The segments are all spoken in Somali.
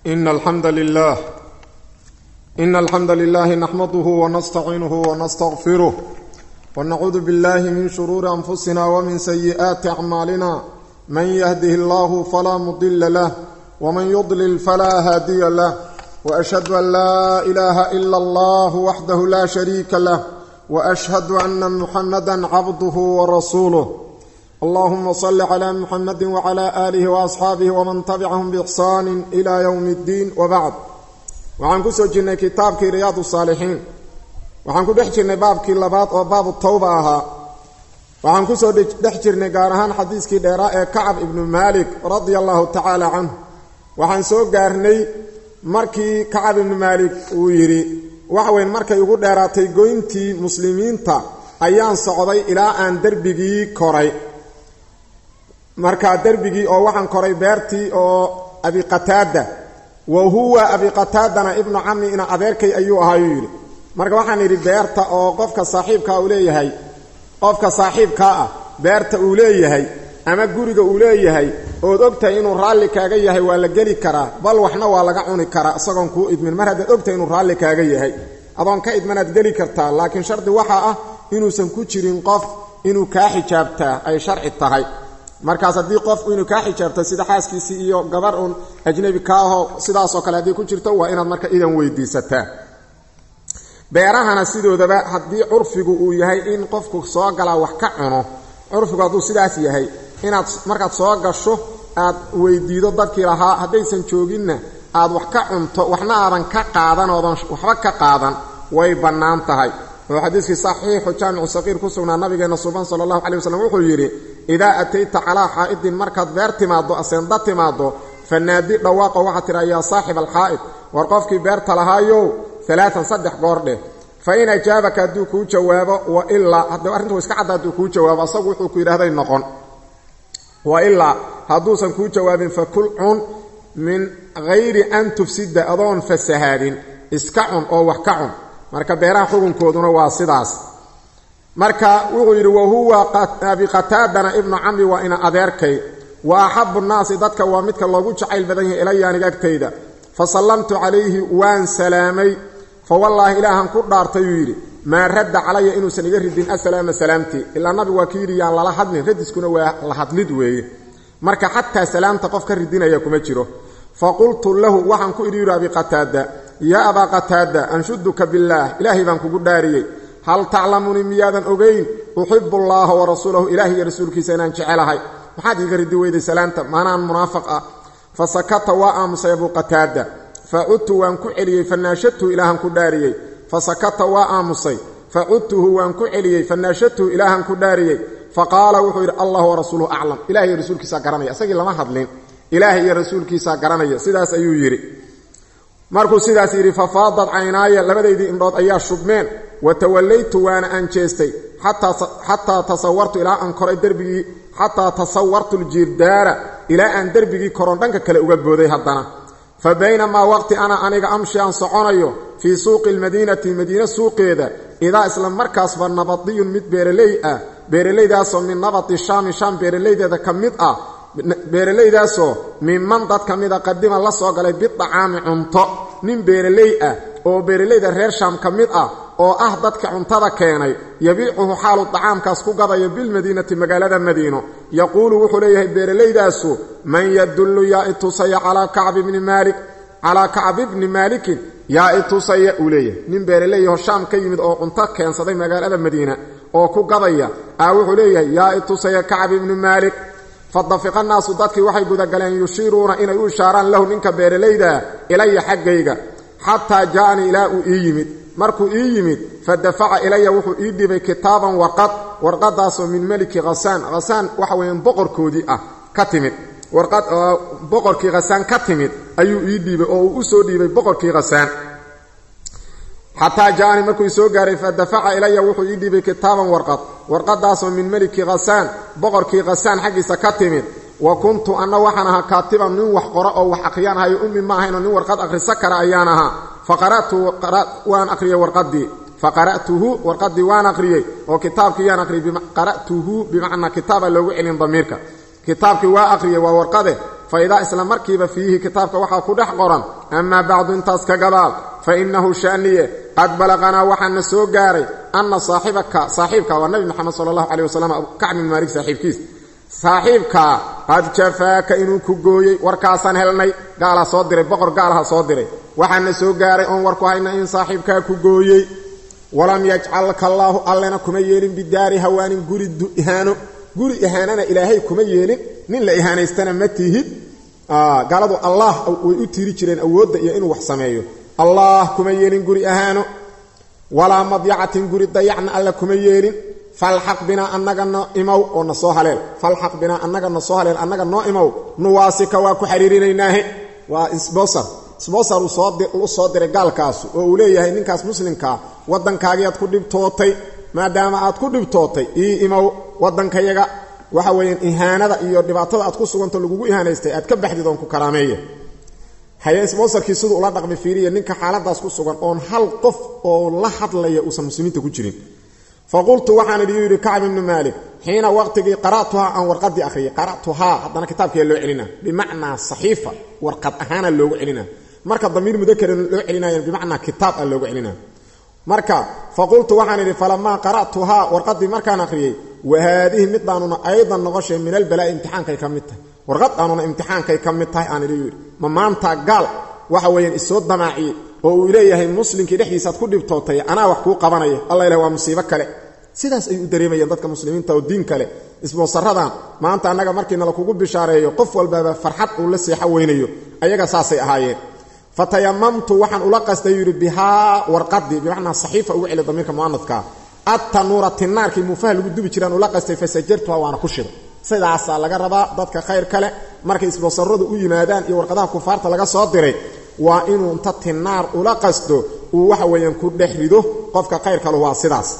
إن الحمد لله إن الحمد لله نحمده ونستعينه ونستغفره ونعوذ بالله من شرور أنفسنا ومن سيئات أعمالنا من يهده الله فلا مضل له ومن يضلل فلا هادي له وأشهد أن لا إله إلا الله وحده لا شريك له وأشهد أن محمدا عبده ورسوله اللهم صل على محمد وعلى آله وأصحابه ومن تبعهم بإحسان إلى يوم الدين وبعد waxaan ku soo jirnay kitaabkii riyaad saalixiin waxaan ku dhex jirnay baabkii labaad oo baabu tawba ahaa waxaan kusoo dhex jirnay gaar ahaan xadiiskii dheeraa ee kacab ibnu maalik radia allahu tacaala canhu waxaan soo gaarnay markii kacab ibnu maalik uu yidhi waxweyn markay ugu dheeraatay goyntii muslimiinta ayaan socday ilaa aan derbigii koray markaa derbigii oo waxaan koray beertii oo abiqataada wa huwa abiqataadana ibnu cami ina adeerkay ayuu ahaayuu yidhi marka waxaan idhi beerta oo qofka saaxiibkaa uu leeyahay qofka saaxiibkaa ah beerta uu leeyahay ama guriga uu leeyahay ood ogtahay inuu raalli kaaga yahay waa la geli karaa bal waxna waa laga cuni karaa isagoon kuu idmin mar haddaad ogtahay inuu raalli kaaga yahay adoon ka idmanaad geli kartaa laakiin shardi waxaa ah inuusan ku jirin qof inuu kaa xijaabtaa ay sharci tahay markaas haddii qof inuu kaa xijaabta sida xaaskiisii iyo gabar uun ajnabi ka aho sidaasoo kale haddii ku jirto waa inaad marka idan weydiisataa beerahana sidoodaba haddii curfigu uu yahay in qofku soo galaa wax ka cuno curfigu hadduu sidaas yahay inaad markaad soo gasho aad weydiido dadkii lahaa haddaysan jooginna aad wax ka cunto waxna aadan ka qaadan oodan waxba ka qaadan way bannaan tahay oo xadiiskii saxiixu jaamicu saqiir ku sugnaa nabigeenna suban sala allahu calay waslem wuxuu yidhi idaa atayta calaa xaa'idin markaad beer timaaddo aseenda timaaddo fanaadi dhawaaqo waxaad tidhaa yaa saaxib alxaa'id war qofkii beerta lahaayow alaaan saddex goor dheh fa in ajaabaka hadduu kuu jawaabo wa ilaa haddii arrintu iska cadda hadduu kuu jawaabo asagu wuxuu ku yidhahday noqon wa ilaa hadduusan kuu jawaabin fa kul cun min hayri an tufsida adoon fasahaadin iska cun oo wax ka cun marka beeraha xukunkooduna waa sidaas marka wuxuu yidhi wahuwa abiqataadana ibnu camri waa ina adeerkay wa axabu nnaasi dadka waa midka loogu jacayl badan yahay ilaya aniga agtayda fa sallamtu calayhi waan salaamay fa wallaahi ilaahan ku dhaartayuu yidhi maa radda calaya inuusan iga ridin asalaama salaamtii ilaa nabigu waa ki yidhi yaan lala hadlin radiskuna waa la hadlid weeye marka xataa salaamta qof ka ridinaya kuma jiro fa qultu lahu waxaan ku idhi yidhi abiqataada yaa abaa qataada anshuduka billaah ilaahay baan kugu dhaariyey hal taclamunii miyaadan ogayn uxibu allaaha wa rasuulahu ilaahi iyo rasuulkiisa inaan jecelahay maxaad iiga ridi weyday salaamta maanaan munaafiq ah fa sakata waa aamusay abuu qataada fa cudtu waan ku celiyey fa naashadtuhu ilaahan ku dhaariyey fa sakata waa aamusay fa cudtuhu waan ku celiyey fa naashadtuhu ilaahan ku dhaariyey fa qaala wuxuu yidhi allah wa rasuuluhu aclam ilahay iyo rasuulkiisaa garanaya isagii lama hadlin ilaahay iyo rasuulkiisaa garanaya sidaas ayuu yidhi markuu sidaas yidhi fafaadad caynaaya labadaydii indhood ayaa shubmeen wa tawallaytu waana aan jeestay xataa tasawartu ilaa aan koray derbigii xataa tasawartu ljiirdaara ilaa aan derbigii koron dhanka kale uga booday haddana fa baynamaa waqti ana aniga amshi aan soconayo fii suuqi lmadiinati madiine suuqeeda idaa isla markaasba nabadiyun mid beeraley ah beeralaydaasoo min nabati shaami shaam beeralaydeeda ka mid ah beeralaydaasoo minman dad ka mida qadima la soo galay bidacaami cunto nin beeraley ah oo beeralayda reer shaam ka mid ah oo ah dadka cuntada keenay yabiicuhu xaalu dacaamkaas ku gadayo bilmadiinati magaalada madiino yaquulu wuxuu leeyahay beeralaydaasu man yadullu yaa itusaya calaa kacbi bni maalik calaa kacbi bni maalikin yaa itusaya uu leeyahay nin beeraleeyaho shaam ka yimid oo cunto keensaday magaalada madiina oo ku gadaya ah wuxuu leeyahay yaa itusaya kacbi bni maalik fadafiqa naasu dadkii waxay gudagaleen yushiiruuna inay u ishaaraan lahu ninka beeralaydaa ilaya xaggayga xataa ja'anii ilaa uu ii yimid markuu ii yimid fa dafaca ilaya wuxuu ii dhibay kitaaban warqad warqadaasoo min meliki khasaan khasaan waxa weeyaan boqorkoodii ah ka timid warqad boqorkii khasaan ka timid ayuu ii dhiibay oo uu u soo dhiibay boqorkii khasaan xataa ja'anii markuu ii soo gaaray fa dafaca ilaya wuxuu ii dhiibay kitaaban warqad warqadaasoo min meliki khasaan boqorkii khasaan xaggiisa ka timid wa kuntu anna waxaan ahaa kaatiban nin wax qoro oo wax akhriyaan ahayo ummi ma ahaynoo nin warqad akhriso kara ayaan ahaa fa qara'tu waan akhriyey warqadii fa qara'tuhu warqadii waan akhriyey oo kitaabkii yaan akhriyey qara'tuhu bimacnaa kitaaba loogu celin damiirka kitaabkii waa akhriyey waa warqade fa idaa isla markiiba fiihi kitaabka waxaa ku dhex qoran amaa bacdu intaas ka gadaal fa innahu sha'niye qad balaqanaa waxaana soo gaaray anna saaxibaka saaxiibka waa nabi moxamed sala allahu caleyh wasalam kacbi bin maalik saaxiibkiis saaxiibkaa qad jafaaka inuu ku gooyey warkaasaan helnay gaalaa soo diray boqor gaalaha soo diray waxaana soo gaaray oon warku hayna in saaxiibkaa ku gooyey walam yajcalka allaahu allena kuma yeelin bidaari hawaanin guri ihaano guri ihaanana ilaahay kuma yeelin nin la ihaanaystana ma tihid gaaladu allah way u tiiri jireen awoodda iyo inuu wax sameeyo allah kuma yeelin guri ahaano walaa madyacatin guri dayacna alla kuma yeelin falxaq binaa annaga no imow oo na soo haleel falxaq binaa annaga na soo haleel annaga noo imow nuwaasika waa ku xariirinaynaahe waa sbosar sbosar uu soo diray gaalkaasu oo uu leeyahay ninkaas muslimkaa waddankaagiiaad ku dhibtootay maadaama aad ku dhibtootay ii imow waddankayaga waxa weeyaan ihaanada iyo dhibaatada aad ku suganto lagugu ihaanaystay aad ka baxdid oon ku karaameeya haye sbosarkii siduu ula dhaqmi fiiriya ninka xaaladaas ku sugan oon hal qof oo la hadlaya uusan muslimiinta ku jirin faqultu waxaan idhi yidhi kacb ibnu maalik xiina waqtigii qara'tuhaa aan warqadii akhriyay qara'tuhaa haddana kitaabkee loo celina bimacnaa saxiifa warqad ahaana loogu celina marka damiir mudakaran loo celinayan bimacnaa kitaab a loogu celina marka faqultu waxaan idhi falamaa qara'tuhaa warqadii markaan akhriyey wa haadihi midaanuna aydan noqoshay min albalaa'i imtixaankay ka mid tahay warqad aanuna imtixaankay ka mid tahay aan idhi yidhi ma maanta gaal waxa weeyaan isoo damaaciyey oo uu leeyahay muslimkii dhexdiisaaad ku dhibtootay anaa wax kuu qabanaya alla ilah waa musiibo kale sidaas ay u dareemayeen dadka muslimiinta oo diin kale isboosaradan maanta annaga markiina lakugu bishaareeyo qof walbaaba farxad uu la seexo weynayo ayaga saasay ahaayeen fatayamamtu waxaan ula qastay yidhi bihaa warqadii bimacnaa saxiifa ugu celi damiirka mu'anadkaa attanuura tinaarkii muufaha lagu dubi jiraan ula qastay fasajartuha waana ku shiday sidaasaa laga rabaa dadka khayr kale markay isboosaradu u yimaadaan iyo warqadaha kufaarta laga soo diray waa inuu inta tinaar ula qasto uu waxa weeyaan ku dhex rido qofka khayr kalu waa sidaas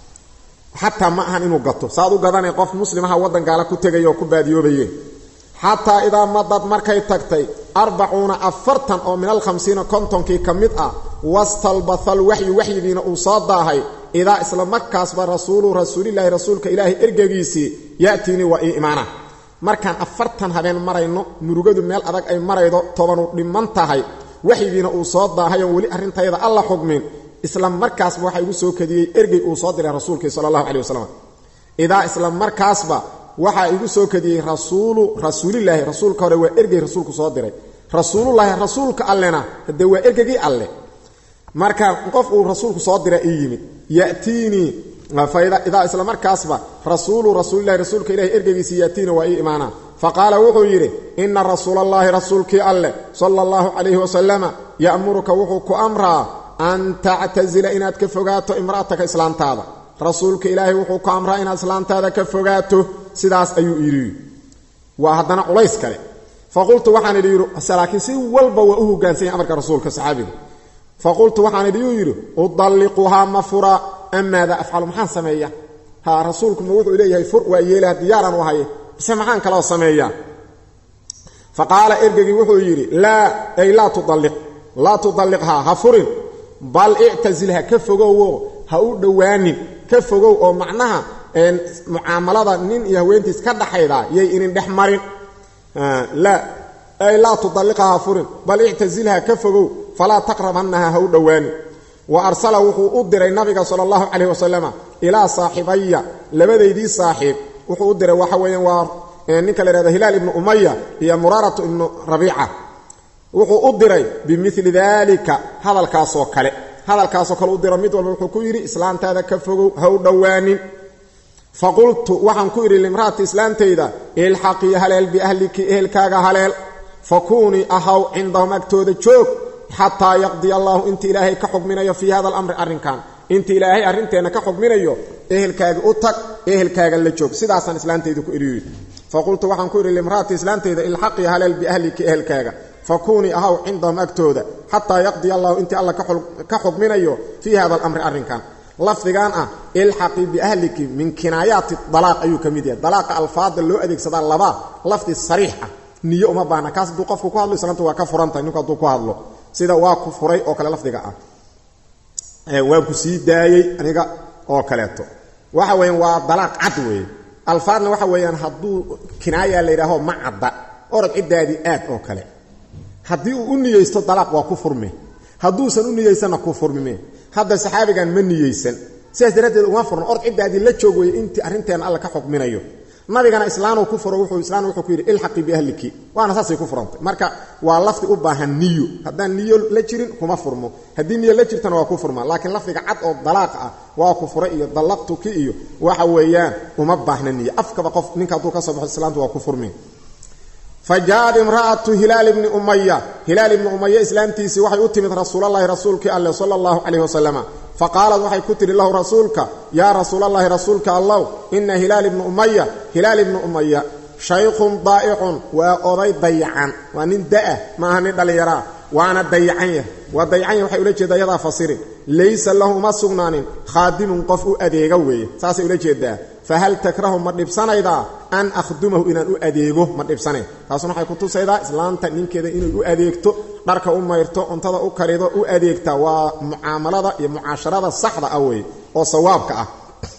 xataa ma ahan inuu gato saad u gadanay qof muslimaha waddan gaala ku tegaya oo ku baadiyoobaye xataa idaa madad markay tagtay arbacuuna afartan oo min alkhamsiina kontonkii ka mid ah wastalbathal waxyu waxyigiina uu soo daahay idaa isla markaasba rasuulu rasuulilaahi rasuulka ilaahay ergegiisii ya'tiinii waa ii imaana markaan afartan habeen marayno murugadu meel adag ay maraydo tobanu dhiman tahay waxyigiina uu soo daahay oon weli arrintayda alla xugmin isla markaasba waxaa igu soo kadiyey ergey uu soo diray rasuulkii sala allahu calai wasalam idaa isla markaasba waxaa igu soo kadiyey rasuulu rasuulilaahi rasuulka hore waa ergey rasuulku soo diray rasuulullaahi rasuulka allena haddee waa ergegii alle marka qof uu rasuulku soo dira ii yimid yatiinii idaa isla markaasba rasuulu rasuulilahi rasuulka ilahi ergegiisii yatiina waa ii imaanaa faqaala wuxuu yidhi ina rasuulallaahi rasuulkii alleh sala allahu calayhi wasalama ya'muruka wuxuu ku amraa an tactasila inaad ka fogaato imra'ataka islaantaada rasuulka ilaahay wuxuu ku amraa inaad islaantaada ka fogaato sidaas ayuu yidhi waa haddana culays kale faqultu waxaan idhi yidhi laakiin si walba waa u hogaansanya amarka rasuulka saxaabiga faqultu waxaan idhi yuu yidhi udalliquhaa ma fura amaada afcalu maxaan sameeya ha rasuulku ma wuxuu leeyahay fur waa yeelaha diyaaraan u ahaye bise maxaan kaloo sameeyaa fa qaala ergegii wuxuu yidhi laa ay laa tudalliq laa tudalliqhaa ha furin bal ictasilha ka fogowo ha u dhowaanin ka fogow oo macnaha mucaamalada nin iyo haweentiis ka dhaxayda yay inin dhex marin laa ay laa tudalliqha ha furin bal ictasilha ka fogow falaa taqrabannaha ha u dhowaanin wa arsala wuxuu u diray nabiga sala allahu calayh wasalama ilaa saaxibaya labadaydii saaxiib wuxuu u diray waxa weeyaan waa ninka la yhahdo hilaal ibnu umaya iyo muraaratu ibnu rabiica wuxuu u diray bimili daalika hadalkaasoo kale hadalkaasoo kale u diro mid walba wuxuu ku yidhi islaantaada ka fogow ha u dhowaanin faqultu waxaan ku idhi limra'ati islaantayda ilxaqii haleel biahliki ehelkaaga haleel fakuunii ahaw cindahum agtooda joog xataa yaqdiya allaahu inta ilaahay ka xugminayo fii hada alamri arrinkan inta ilaahay arrinteenna ka xugminayo ehelkaaga u tag ehelkaaga la joog sidaasaan islaantayda ku idhi faqultu waxaan ku idhi limra'ati islaantayda ilxaqii haleel biahliki ehelkaaga fakuunii ahaw cindahum agtooda xataa yaqdiya allahu intii alla ka xugminayo fii hada alamri arrinkan lafdigan ah ilxaqii biahliki min kinaayaati dalaaq ayuu ka mid yahay dalaaqa alfaada loo adeegsadaa laba lafdi sariix ah niyo uma baahna kaas hadduu qofku ku hadlo islaanta waa ka furantahay ninku hadduu ku hadlo sida waa ku furay oo kale lafdiga ah waan ku sii daayey aniga oo kaleeto waxa weeyaan waa dalaaq cad weeye alfaadna waxa weeyaan hadduu kinaaya la yidhaaho ma cadda orod ciddaadii aad oo kale haddii uu u niyeysto dalaaq waa ku furme hadduusan u niyeysanna ku furmime hadda saxaabigan ma niyeysan sidaas daraaddeed uma furno ord ciddaadii la joog weye intii arrinteena alla ka xukminayo nabigana islaanuu ku furo wuxuu islaan wuxuu ku yidhi ilxaqii biahliki waana saasay ku furantay marka waa lafdi u baahan niyo haddaan niyo la jirin kuma furmo haddii niyo la jirtana waa ku furmaa laakiin lafdiga cad oo dalaaq ah waa ku fura iyo dallaqtuki iyo waxa weeyaan uma baahna niyo afkaba qof ninka hadduu ka soo baxo islaantu waa ku furmi fa jaaad imra'atu hilaal ibni umaya hilaal ibni umaya islaamtiisii waxay u timid rasuulalahi rasuulkii alleh sala allahu calayh wasalama fa qaalad waxay ku tidhi lahu rasuulka yaa rasuulallaahi rasuulka allow ina hilaal ibnu umaya hilaal ibnu umaya shaykhun daa'icun waa oday dayacan waa nin da'ah ma aha nin dhallinyaraa waana dayacan yah waa dayacan yah waxay ula jeedaa yadaa fasirin laysa lahu uma sugnaanin khaadimun qof u adeega weeye saasay ula jeedaa fahal takrahu ma dhibsanaydaa an akhdumahu inaan u adeego ma dhibsanayn taasuna waxay ku tusaydaa islaanta ninkeeda inay u adeegto dharka u mayrto cuntada u karido u adeegta waa mucaamalada iyo mucaasharada saxda ah weeye oo sawaabka ah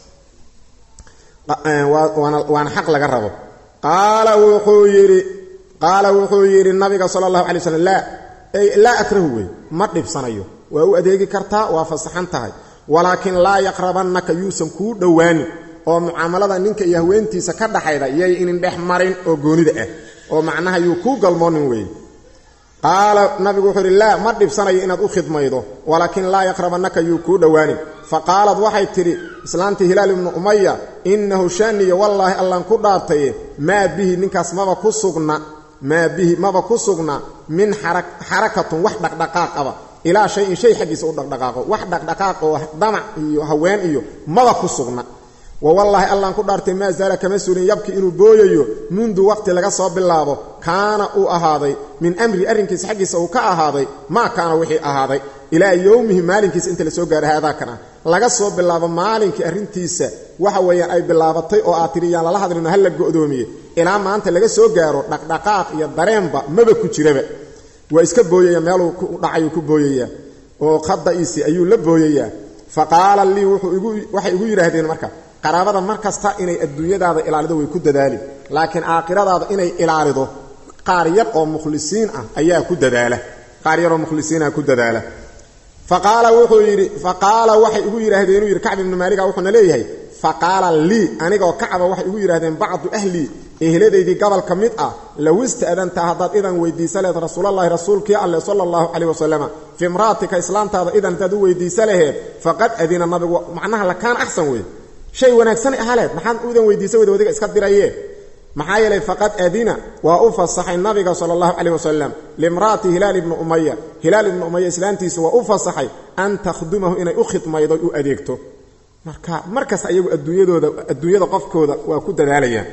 waana xaq laga rabo qaala wuxuu yidhi qaala wuxuu yidhi nabiga sala allahu alay slam laa laa akrahu wey ma dhibsanayo waa u adeegi kartaa waa fasaxan tahay walaakin laa yaqrabannaka yuusan kuu dhowaanin oo mucaamalada ninka iyo haweentiisa ka dhaxayda yay inin dhex marin oo goonida ah oo macnaha yuu kuu galmoonin weeye qaala nabigu wuxuu yidhi laa ma dhibsanayo inaad u khidmaydo walaakin laa yaqrabannaka yuu kuu dhowaanin fa qaalad waxay tidhi islaantii hilaal ibnu umaya innahu shaniya wallaahi allaan ku dhaartaye maa bihi ninkaas maba ku sugna maa bihi maba ku sugna min xarakatun wax dhaqdhaqaaqaba ilaa shay in shay xaggiisa u dhaqdhaqaaqo wax dhaqdhaqaaq oo damac iyo haween iyo maba ku sugna wa wallaahi allaan ku dhaartay maa zaala kama suulin yabki inuu booyayo mundu waqti laga soo bilaabo kaana uu ahaaday min amri arrinkiisa xaggiisa uu ka ahaaday maa kaana wixii ahaaday ilaa yowmihi maalinkiisa inta la soo gaaro haadaakan ah laga soo bilaabo maalinkii arrintiisa waxa weeyaan ay bilaabatay oo aad tidhi yaan lala hadlino ha la go'doomiye ilaa maanta laga soo gaaro dhaqdhaqaaq iyo dareenba maba ku jiraba waa iska booyaya meeluu ku dhacayuu ku booyayaa oo khada'iisi ayuu la booyayaa fa qaala lii waxay igu yidhaahdeen marka qaraabada mar kasta inay adduunyadaada ilaalido way ku dadaali laakiin aakhiradaada inay ilaalido qaar yar oo mukhlisiin ah ayaa ku dadaala qaar yaroo mukhlisiinah ku dadaala fa qaala wuxuu yidhi fa qaala waxay igu yidhaahdeen inuu yidhi kacb ibnu maaliga wuxuuna leeyahay fa qaala lii anigoo kacba waxay igu yidhahdeen bacdu ahlii ehladaydii gobol ka mid ah low ista'dantaa haddaad idan weydiisa lehed rasuulallaahi rasuulkii alleh sala allahu calayh wasalama fi imra'atika islaamtaada idan haddaad u weydiisa laheed faqad adina nabigu macnaha lakaan axsan wey shay wanaagsanay ahaleed maxaad udan weydiisa weda wadiga iska diraye maxaa yeelay faqad adina waa u fasaxay nabiga sala allahu calayh wasalam limra'ati hilaal ibni umaya hilaal ibni umaya islaantiisa waa u fasaxay an takhdumahu inay u khidmaydo u adeegto marka markas ayagu adduunyadooda adduunyada qofkooda waa ku dadaalayaan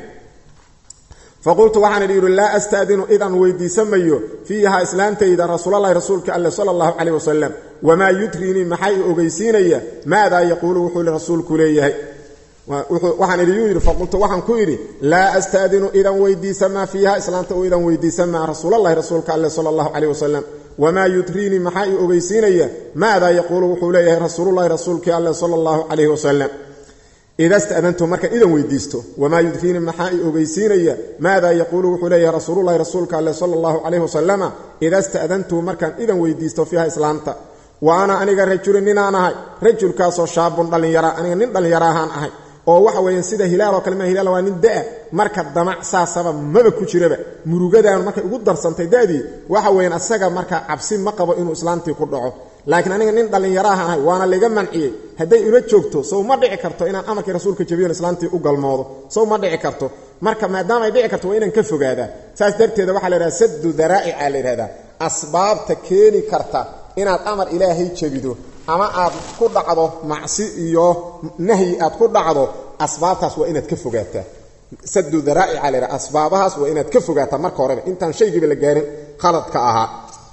faqultu waxaan idhi yidhi laa asta'dinu idan weydiisamayo fiihaa islaantayda rasuulalahi rasuulka alleh sala allahu calayh wasalam wamaa yudriinii maxaa i ogeysiinaya maadaa yaquulu wuxuu li rasuulku leeyahay waxaan idhi yuu yidhi faqultu waxaan ku idhi laa asta'dinu idan weydiisamaa fiiha islaanta u idan weydiisamaa rasuulalahi rasuulka alleh sala allahu calayh wasalam wamaa yudriinii maxaa i ogeysiinaya maadaa yaquulu wuxuu leeyahay rasuululahi rasuulkii alleh sala allahu calayh wasalam ida sta'dantu markaan idan weydiisto wamaa yudriinii maxaa i ogeysiinaya maadaa yaquulu wuxuu leeyahay rasuululahi rasuulka alleh sala allahu calayh wasalama ida sta'dantu markaan idan weydiisto fiiha islaamta wa ana aniga rajulin ninaan ahay rajulkaasoo shaabun dhallinyara aniga nin dhallinyara ahaan ahay oo waxa weeyaan sida hilaaloo kale ma hilaal waa nin da'a marka damac saasaba maba ku jiraba murugadaanu markay ugu darsantay da'dii waxa weeyaan asaga marka cabsi ma qabo inuu islaamtii ku dhaco laakiin aniga nin dhallinyaraaha ahay waana layga manciyey hadday ila joogto sow ma dhici karto inaan amarkii rasuulka jabiyon islaamtii u galmoodo sow ma dhici karto marka maadaama ay dhici karto waa inaan ka fogaadaa saas darteeda waxaa la yidhahda saddu daraa'ica la yidhahdaa asbaabta keeni karta inaad amar ilaahay jebido ama aad ku dhacdo macsi iyo nahyi aad ku dhacdo asbaabtaas waa inaad ka fogaataa sadu daraa'ica la yidhaha asbaabahaas waa inaad ka fogaataa marka horeba intaan shaygiiba la gaarin khaladka ahaa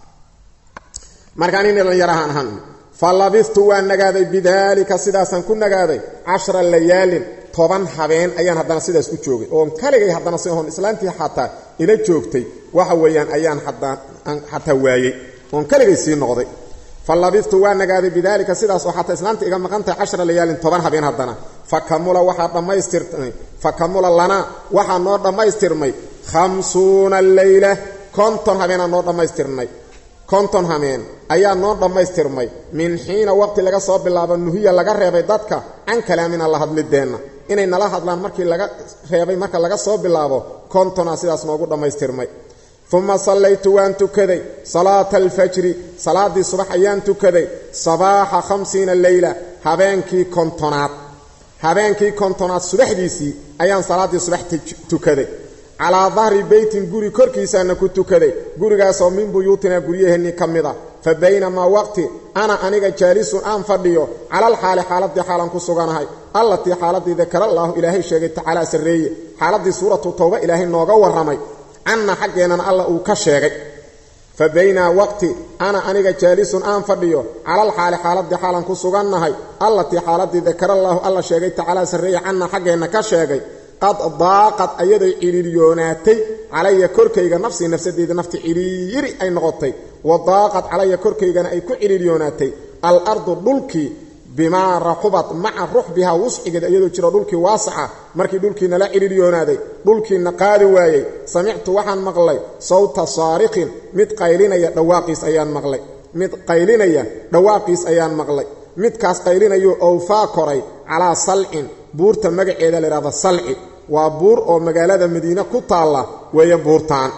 markaan ina dhallinyarahaan ahaan fa labistu waan nagaaday bidaalika sidaasaan ku nagaaday cashra layaalin toban habeen ayaan haddana sidaas ku joogay oon kaligay haddana si oon islaantii xataa ila joogtay waxa weeyaan ayaan xataa waayey oon kaligay sii noqday fa labistu waa nagaaday bidaalika sidaas oo xataa islaamta iga maqan tahay cashra layaalin toban habeen haddana fa kamula waxaa dhammaystirmay fa kamula lanaa waxaa noo dhammaystirmay khamsuuna leyla konton habeenaa noo dhammaystirnay konton hameen ayaa noo dhammaystirmay min xiina waqti laga soo bilaabo nuhiya laga reebay dadka can kalaamina la hadlideenna inay nala hadlaan markii laga reebay marka laga soo bilaabo kontonaa sidaas noogu dhammaystirmay uma sallaytu waan tukaday salaata alfajri salaaddii subax ayaan tukaday sabaaxa khamsiina leyla habeenkii kontonaad habeenkii kontonaad subaxdiisii ayaan salaaddii subax tukaday calaa dahri beytin guri korkiisaana ku tukaday gurigaasoo min buyuutinaa guryaheennii ka mid ah fa baynamaa waqti ana aniga jaalisun aan fadhiyo calal xaali xaaladii xaalan ku suganahay allatii xaaladii dakarallaahu ilaahay sheegay tacaalaa sarreeye xaaladdii suuratu towba ilaahay nooga warramay canna xaggeennana alla uu ka sheegay fa baynaa waqti ana aniga jaalisun aan fadhiyo calal xaali xaaladii xaalan ku sugannahay allatii xaaladii dakarallaahu alla sheegay tacaalaa sarreeye canna xaggeenna ka sheegay qad daaqad ayaday cidhiiriyoonaatay calaya korkayga nafsii nafsadeeda nafti cidhiiyiri ay noqotay wa daaqad calaya korkaygana ay ku cidhiiriyoonaatay al ardu dhulkii bimaa raxubad maca ruxbihaa wusxigeed iyadoo jiro dhulkii waasaca markii dhulkii nala cidhiiryoonaaday dhulkiina qaadi waayey samictu waxaan maqlay sawta saariqin mid qaylinaya dhawaaqiis ayaan maqlay mid qaylinaya dhawaaqiis ayaan maqlay midkaas qaylinayuu owfaa koray calaa salcin buurta magaceeda la yidhahdo salci waa buur oo magaalada madiine ku taalla weeye buurtaan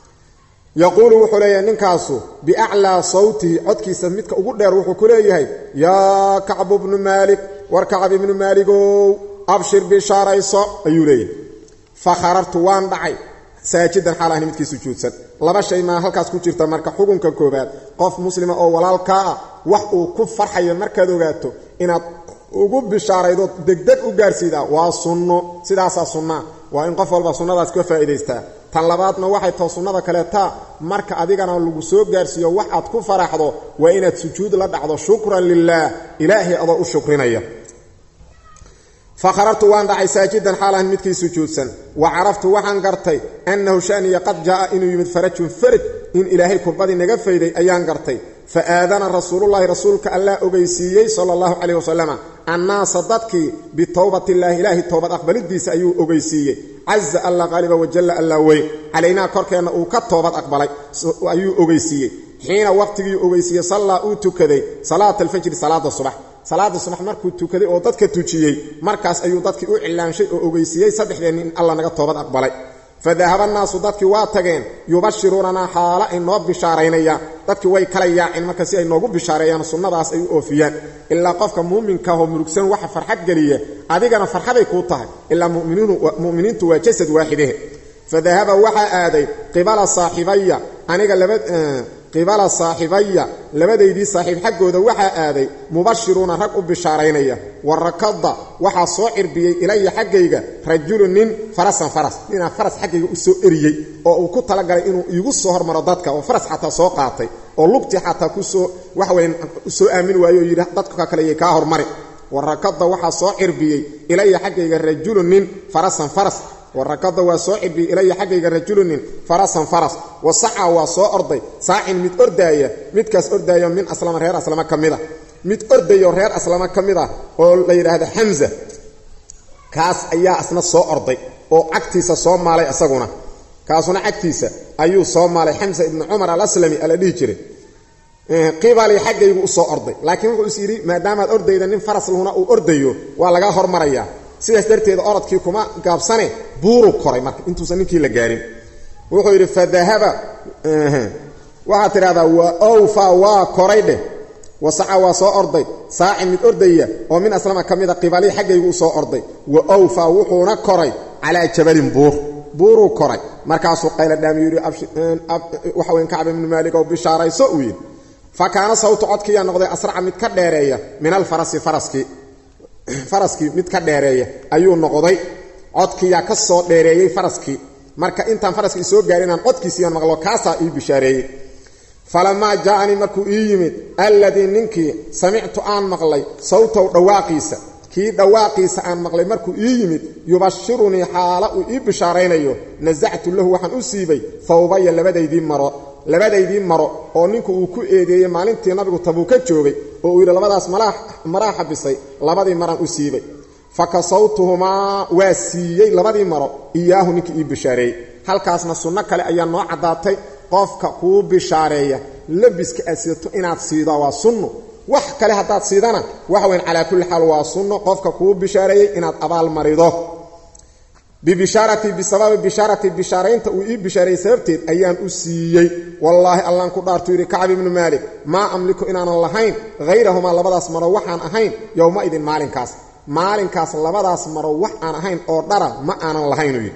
yaquulu wuxuu leeyahay ninkaasu biaclaa sawtihi codkiisa midka ugu dheer wuxuu ku leeyahay yaa kacbu bnu maalik war kacb ibnu maaligow abshir bishaarayso ayuu leeyahay fa kharartu waan dhacay saajidan xaal ahni midkii sujuudsan laba shay maa halkaas ku jirta marka xukunka koobaad qof muslima oo walaalkaa ah wax uu ku farxayo markaad ogaato inaad ugu bishaaraydo degdeg u gaarsiidaa waa sunno sidaasaa sunnaa waa in qof walba sunnadaas ka faa'iidaystaa tan labaadna waxay tao sunnada kaleetaa marka adigana lagu soo gaarsiiyo wax aad ku faraxdo waa inaad sujuud la dhacdo shukran lilaah ilaahay adoo u shukrinaya fa kharartu waan dhacay saajidan xaalahan midkii sujuudsan wa caraftu waxaan gartay annahu shaniya qad jaa'a inuu yimid farajun faraj in ilaahay kurbadii naga fayday ayaan gartay fa aadana rasuulullaahi rasuulka allah ogeysiiyey sala allahu calayh wasalama annaasa dadkii bitowbatillaahi ilaahay toobad aqbalidiisa ayuu ogeysiiyey caza alla qaaliba wajalla alla weyn calaynaa korkeenna uu ka toobad aqbalay ayuu ogeysiiyey xiina waqtigii ogeysiiyey sallaa uu tukaday salaata alfajri salaada subax salaada subax markuu tukaday oo dadka tujiyey markaas ayuu dadkii u cilaanshay oo ogeysiiyey saddexdeenni in alla naga toobad aqbalay fadahaba annaasu dadkii waa tageen yubashiruunanaa xaalo ay noo bishaaraynayaan dadkii way kala yaaceen marka si ay noogu bishaareeyaan sunnadaas ay u oofiyaan ilaa qofka muuminkaahoo murugsan waxa farxad geliya adigana farxaday kuu tahay ilaa mu'miniintu waa jasad waaxidehe fadahaba waxaa aaday qibala saaxibaya aniga laba qibala saaxibaya labadaydii saaxiib xaggooda waxaa aaday mubashiruuna rag u bishaaraynaya wa rakada waxaa soo cirbiyey ilaya xaggayga rajulu nin farasan faras ninaa faras xaggayga u soo eriyey oo uu ku talagalay inuu iigu soo hormaro dadka oo faras xataa soo qaatay oo lugtii xataa kusoo waxweyn usoo aamin waayo oo yidhi dadka kaleyay kaa hormari wa rakada waxaa soo cirbiyey ilaya xaggayga rajulu nin farasan faras warakada waa soo cirbiyey ilaya xaggayga rajulunin farasan faras wa saca waa soo orday saacin mid ordaaya midkaas ordaaya min aslama reer aslama ka mid a mid ordayo reer aslama ka mid ah oo la yidhaahdo xamza kaas ayaa isna soo orday oo cagtiisa soo maalay isaguna kaasuna cagtiisa ayuu soo maalay xamza ibnu cumar alaslami ala dhihi jiray qibalii xaggaygu u soo orday laakiin wuxuu is yidhi maadaamaad ordayda nin faras lhuna uu ordayo waa lagaa hormarayaa sidaas darteed orodkii kuma gaabsane buuruu koray marka intuusan ninkii la gaarin wuxuu yidhi fadahaba waxaad tidhahdaa wa owfa waa koray dheh wasaca waa soo orday saaci mid ordaya oo min aslama ka mida qibalii xaggaygu u soo orday wa owfa wuxuuna koray calaa jabalin buur buuruu koray markaasuu qayladhaami yidhi waxa weyn kacb ibnu maalik oo bishaarayso uu yidhi fa kaana sawtu codkiiyaa noqday asraca mid ka dheereeya min alfarasi faraskii faraskii mid ka dheereeya ayuu noqday codkiiyaa ka soo dheereeyey faraskii marka intaan faraskii isoo gaarin inaan codkiisiiyaan maqlo kaasaa ii bishaareeyey falamaa jaaanii markuu ii yimid alladii ninkii samictu aan maqlay sawtow dhawaaqiisa kii dhawaaqiisa aan maqlay markuu ii yimid yubashirunii xaala uu ii bishaaraynayo nasactu lahu waxaan u siibay thawbaya labadaydii maro labadaydii maro oo ninku uu ku eedeeyey maalintii nabigu tabuuka joogay oo uu yidhi labadaas maraa xabisay labadii maraan u siibay fa kasawtuhumaa waa siiyey labadii maro iyaahu ninkii ii bishaareeyey halkaasna sunno kale ayaa noo caddaatay qofka kuu bishaareeya labiska aad sidato inaad siidaa waa sunno wax kale haddaad siidana waxa weyn calaa kulli xaal waa sunno qofka kuu bishaareeyey inaad abaal marido bibishaarati bisababi bishaarati bishaaraynta uu ii bishaareeyey sababteed ayaan u siiyey wallaahi allaan ku dhaartuu yidhi kacb ibnu maalik maa amliku inaanan lahayn hayrahumaa labadaas maro waxaan ahayn yowma-idin maalinkaas maalinkaas labadaas maro wax aan ahayn oo dhara ma aanan lahaynuu yidhi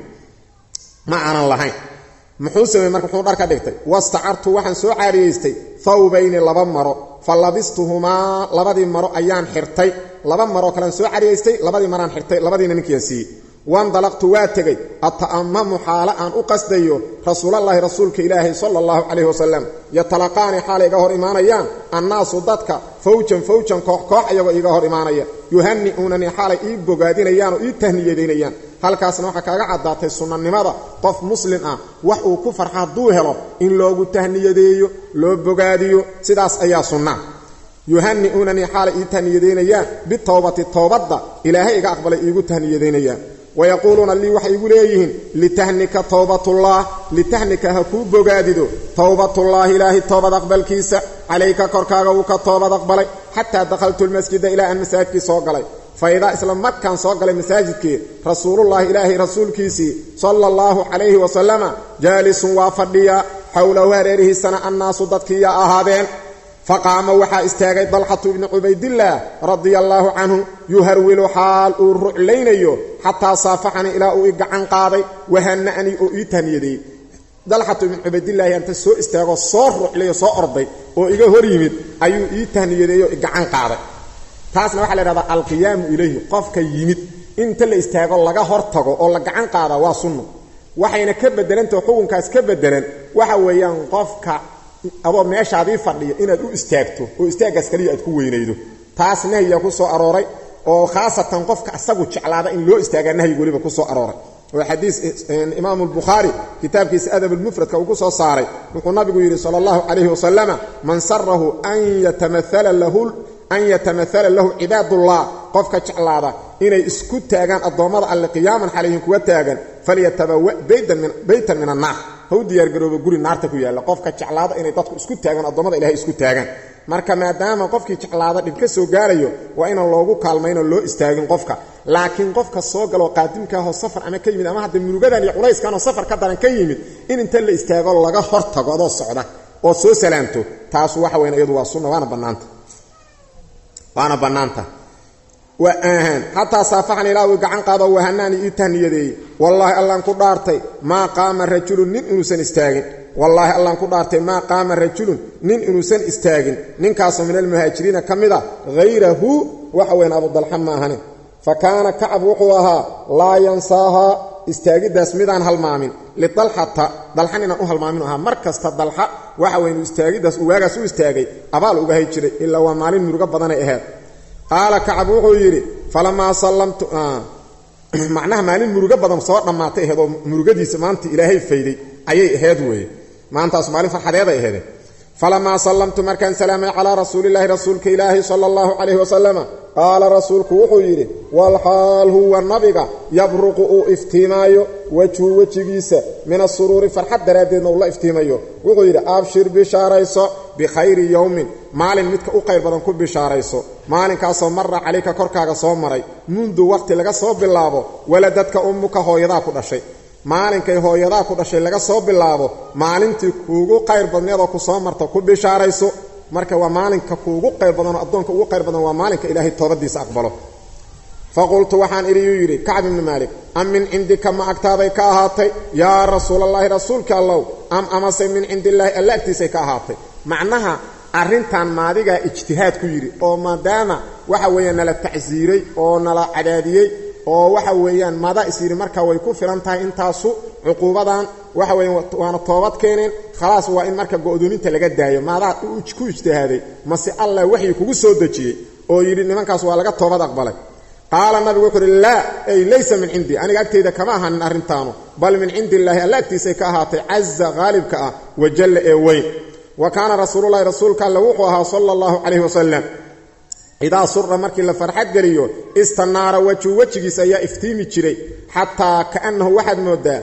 ma aanan lahayn muxuu sameeyey marka muxuu dhar ka dhigtay wastacartu waxaan soo caariyaystay thawbayni laba maro fa labistuhumaa labadii maro ayaan xirtay laba maroo kalean soo cariyaystay labadii maraan xirtay labadiina ninkiiaan siiyey wandalaqtu waa tegey ata'amamu xaalo aan u qasdayo rasuulallaahi rasuulka ilaahay sala allahu calayhi wasalam yatalaqaani xaalay iga hor imaanayaan annaasu dadka fawjan fawjan koox koox ayagoo iiga hor imaanaya yuhanni'uunanii xaalay ii bogaadinayaan oo ii tahniyadaynayaan halkaasna waxaa kaaga caddaatay sunnanimada qof muslim ah wax uu ku farxa hadduu helo in loogu tahniyadeeyo loo bogaadiyo sidaas ayaa sunna yuhanni'uunanii xaalay ii tahniyadaynayaan bitowbati towbadda ilaahay iga aqbalay iigu tahniyadaynayaan wayaquuluuna lii waxay igu leeyihiin litahnika towbatullah litahnika ha kuu bogaadido towbatullaahi ilaahay toobad aqbalkiisa calayka korkaaga wuu ka toobad aqbalay xataa dakhaltu lmasjida ilaa aan masaajidkii soo galay fa idaa isla markaan soo galay masaajidkii rasuulullaahi ilaahay rasuulkiisii sala allahu calayhi wasalama jaalisun waa fadhiya xowlahu hareerihiisana annaasu dadkiiya ahaadeen faqaama waxaa istaagay dalxatu ibni cubaydillaah radia allaahu canhu yuharwilu xaal uu ruclaynayo xataa saafaxanii ilaa uu i gacan qaaday wahana'anii oo ii tahniyadeeyey dalxatu ibni cubaydillaahi anta soo istaagoo soo ruclayo soo orday oo iga hor yimid ayuu ii tahniyadeeyoo i gacan qaaday taasna waxaa la idhahdaa alqiyaamu ilayhi qofka yimid inta la istaago laga hor tago oo la gacan qaadaa waa sunno waxayna ka bedelantaho xukunkaas ka bedelan waxa weeyaan qofka adoo meeshaadii fadhiya inaad u istaagto oo istaaggaas kaliya aad ku weynaydo taas nahyiga ku soo arooray oo khaasatan qofka asagu jeclaada in loo istaagaa nahyiga weliba ku soo arooray oo xadiis imaamu albukhaari kitaabkiisa adab almufradka uu ku soo saaray wuxuu nabigu yidhi sala allahu calayhi wasalama man sarahu an yatamaala lahu an yatamahala lahu cibaadullah qofka jeclaada inay isku taagaan addoommada alle qiyaaman xalayhim kuwa taagan falyatabawa baytan min annaar ha u diyaargarooba guri naarta ku yaalla qofka jeclaada inay dadku isku taagaan addoommada ilahay isku taagaan marka maadaama qofkii jeclaada dhib ka soo gaarayo waa inaan loogu kaalmaynoo loo istaagin qofka laakiin qofka soo galoo qaadimkaahoo safar ama ka yimid ama hadda murugadan iyo culayskanoo safar ka daran ka yimid in inta la istaago laga hor tago adoo socda oo soo salaamto taasu waxa weyn iyadu waa sunna waana bannaanta waana bannaanta xataa saafaxan ilaa uu gacan qaado wahanaani ii tahniyadeeyey wallaahi allaan ku dhaartay maa qaama rajulun nin inuusan istaagin wallaahi allaan ku dhaartay maa qaama rajulun nin inuusan istaagin ninkaasoo min almuhaajiriina ka mid a hayrahu waxa weyn abudalxa maahane fa kaana kacab wuxuu ahaa laa yansaahaa istaagiddaas midaan halmaamin lidalxata dalxan inaan u halmaamin ahaa mar kasta dalxa waxa weynu istaagiddaas uu waagaas u istaagay abaal uga hay jiray ilaa waa maalin murugo badanay ahayd qaala kacab wuxuu yidhi falamaa sallamtu macnaha maalin murugo badan soo dhammaatay aheed oo murugadiisa maanta ilaahay fayday ayay aheyd weeye maantaas maalin farxadeeday aheede falamaa sallamtu markaan salaamay calaa rasuulilaahi rasuulka ilaahi sala allahu calayhi wasalama qaala rasuulku wuxuu yidhi walxaal huwa nabiga yabruqu uu iftiimaayo wejhu wejigiisa min asuruuri farxad daraaddeedna uu la iftiimayo wuxuu yidhi abshir bishaarayso bikhayri yowmin maalin midka u qayr badan ku bishaarayso maalinkaasoo marra calayka korkaaga soo maray mundu wakhti laga soo bilaabo waladadka ummuka hooyadaa ku dhashay maalinkay hooyadaa ku dhashay laga soo bilaabo maalintii kuugu qayr badneedoo ku soo marta ku bishaarayso marka waa maalinka kuugu qayr badanoo addoonka ugu qayr badan waa maalinka ilaahay toobadiisa aqbalo faqultu waxaan idhi yuu yidhi kacb ibni maalik am min cindika ma agtaaday ka ahaatay yaa rasuulallaahi rasuulka allow am amase min cindillaahi alla agtiisay ka ahaatay macnaha arrintan maadigaa ijtihaad ku yidhi oo maadaama waxa weeyaan nala tacsiiray oo nala cadaadiyey oo waxa weeyaan maadaa is yidhi marka way ku filan tahay intaasu cuquubadan waxa weeyaan waana toobad keeneen khalaas waa in marka go'dooninta laga daayo maadaa ku ijtihaaday mase allah waxyi kugu soo dejiyey oo yidhi nimankaas waa laga toobad aqbalay qaala nabigu wuxuu uhi laa ay laysa min cindii aniga agtayda kama ahaanin arrintaanu bal min cindi illaahi alla agtiisay ka ahaatay caza qaalibka ah wajalla ee weyn wa kaana rasuululahi rasuulka alle wuxuu ahaa sala allahu calayhi wasalam idaa sura markii la farxad geliyo istanaara wejhu wejigiisa ayaa iftiimi jiray xataa kaannahu waxaad moodaa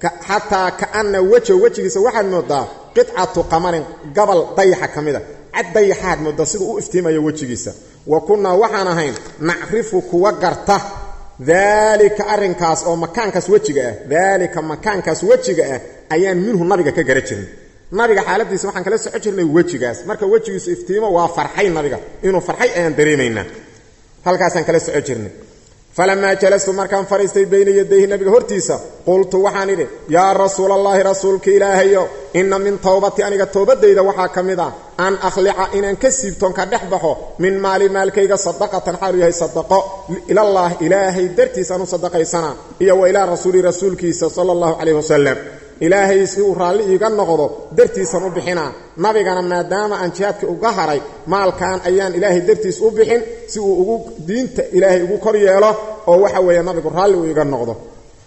xataa kaana weja wejigiisa waxaad moodaa qicatu qamarin gabal dayaxa ka mida cad dayaxaad moodaa siduu u iftiimayo wejigiisa wa kunnaa waxaan ahayn nacrifu kuwa garta daalika arrinkaas oo makaankaas wejiga ah daalika makaankaas wejiga ah ayaan minhu nabiga ka gara jirin nabiga xaaladiisa waxaan kala soco jirnay wejigaas marka wejigiisu iftiimo waa farxay nabiga inuu farxay ayaan dareemaynaa halkaasaan kala soco jirnay falamaa jalastu markaan fadhiistay bayna yadayhi nabiga hortiisa qultu waxaan idhi yaa rasuulallaahi rasuulka ilaahayo inna min towbati aniga toobadayda waxaa ka mid ah an akhlica inaan ka siibtoon ka dhex baxo min maali maalkayga sadaqatan xaalu yahay sadaqo ilallaah ilaahay dartiis aan u sadaqaysanaa iyo wa ilaa rasuuli rasuulkiisa sala allahu calayhi wasalam ilaahay si uu raalli iiga noqdo dartiisan u bixinaa nabigana maadaama aan jihaadka uga haray maalkan ayaan ilaahay dartiis u bixin si uu ugu diinta ilaahay ugu kor yeelo oo waxa weeye nabigu raalli uu iiga noqdo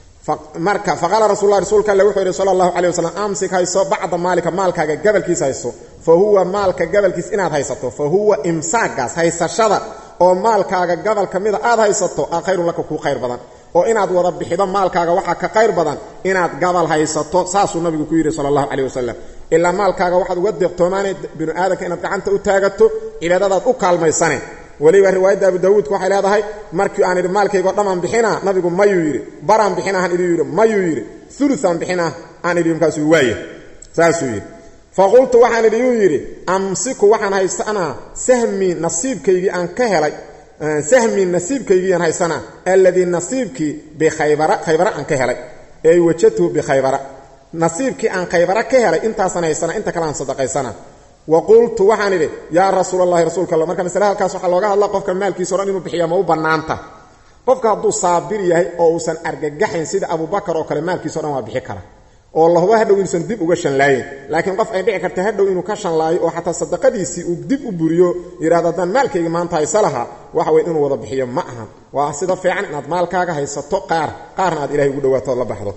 marka faqaala rasulla rasuulka alle wuxuu yidhi sala allahu calay wasalam amsik hayso bacda maalika maalkaaga gabalkiis hayso fa huwa maalka gabalkiis inaad haysato fa huwa imsaagaas haysashada oo maalkaaga gabal ka mida aad haysato a khayrun laka kuu khayr badan oo inaad wada bixido maalkaaga waxaa ka qayr badan inaad gabal haysato saasuu nabigu ku yidhi sala allahu caleyh wasalam ilaa maalkaaga waxaad uga deeqtoomaanay binu aadamka inaad gacanta u taagato cibaadadaad u kaalmaysane weliba riwaayadda abu daawuudka waxay leedahay markii aan idhi maalkaygo dhammaan bixinaa nabigu mayuu yidhi baraan bixinahan idhi yidhi mayuu yidhi uluaan bixinah aan idhi markaasuu waaya saasuu yidhi faqultu waxaan idhi yuu yidhi amsiku waxaan haysanaa sahmii nasiibkaygii aan ka helay sahmii nasiibkaygiiaan haysanaa alladii nasiibkii bikhaybara khaybara aan ka helay ey wajadtuhu bikhaybara nasiibkii aan khaybara ka helay intaasaan haysanaa inta kale aan sadaqaysana wa qultu waxaan idhi yaa rasuul allahi rasuulka alla marka masale halkaas waxaa looga hadla qofka maalkiisa o dhan inuu bixiya ma u bannaanta qofka hadduu saabir yahay oo uusan argagaxayn sida abubakar oo kale maalkiisa o dhan waa bixi kara oo lahuba hadhow inuusan dib uga shanlaayin laakiin qof ay dhici karta hadhow inuu ka shanlaayo oo xataa sadaqadiisii uu dib u buriyo yidhahdo haddaan maalkayga maanta haysa lahaa waxa weye inuu wada bixiyo ma aha waa sida fiican inaad maalkaaga haysato qaar qaarna aad ilahay ugu dhawaato ood la baxdo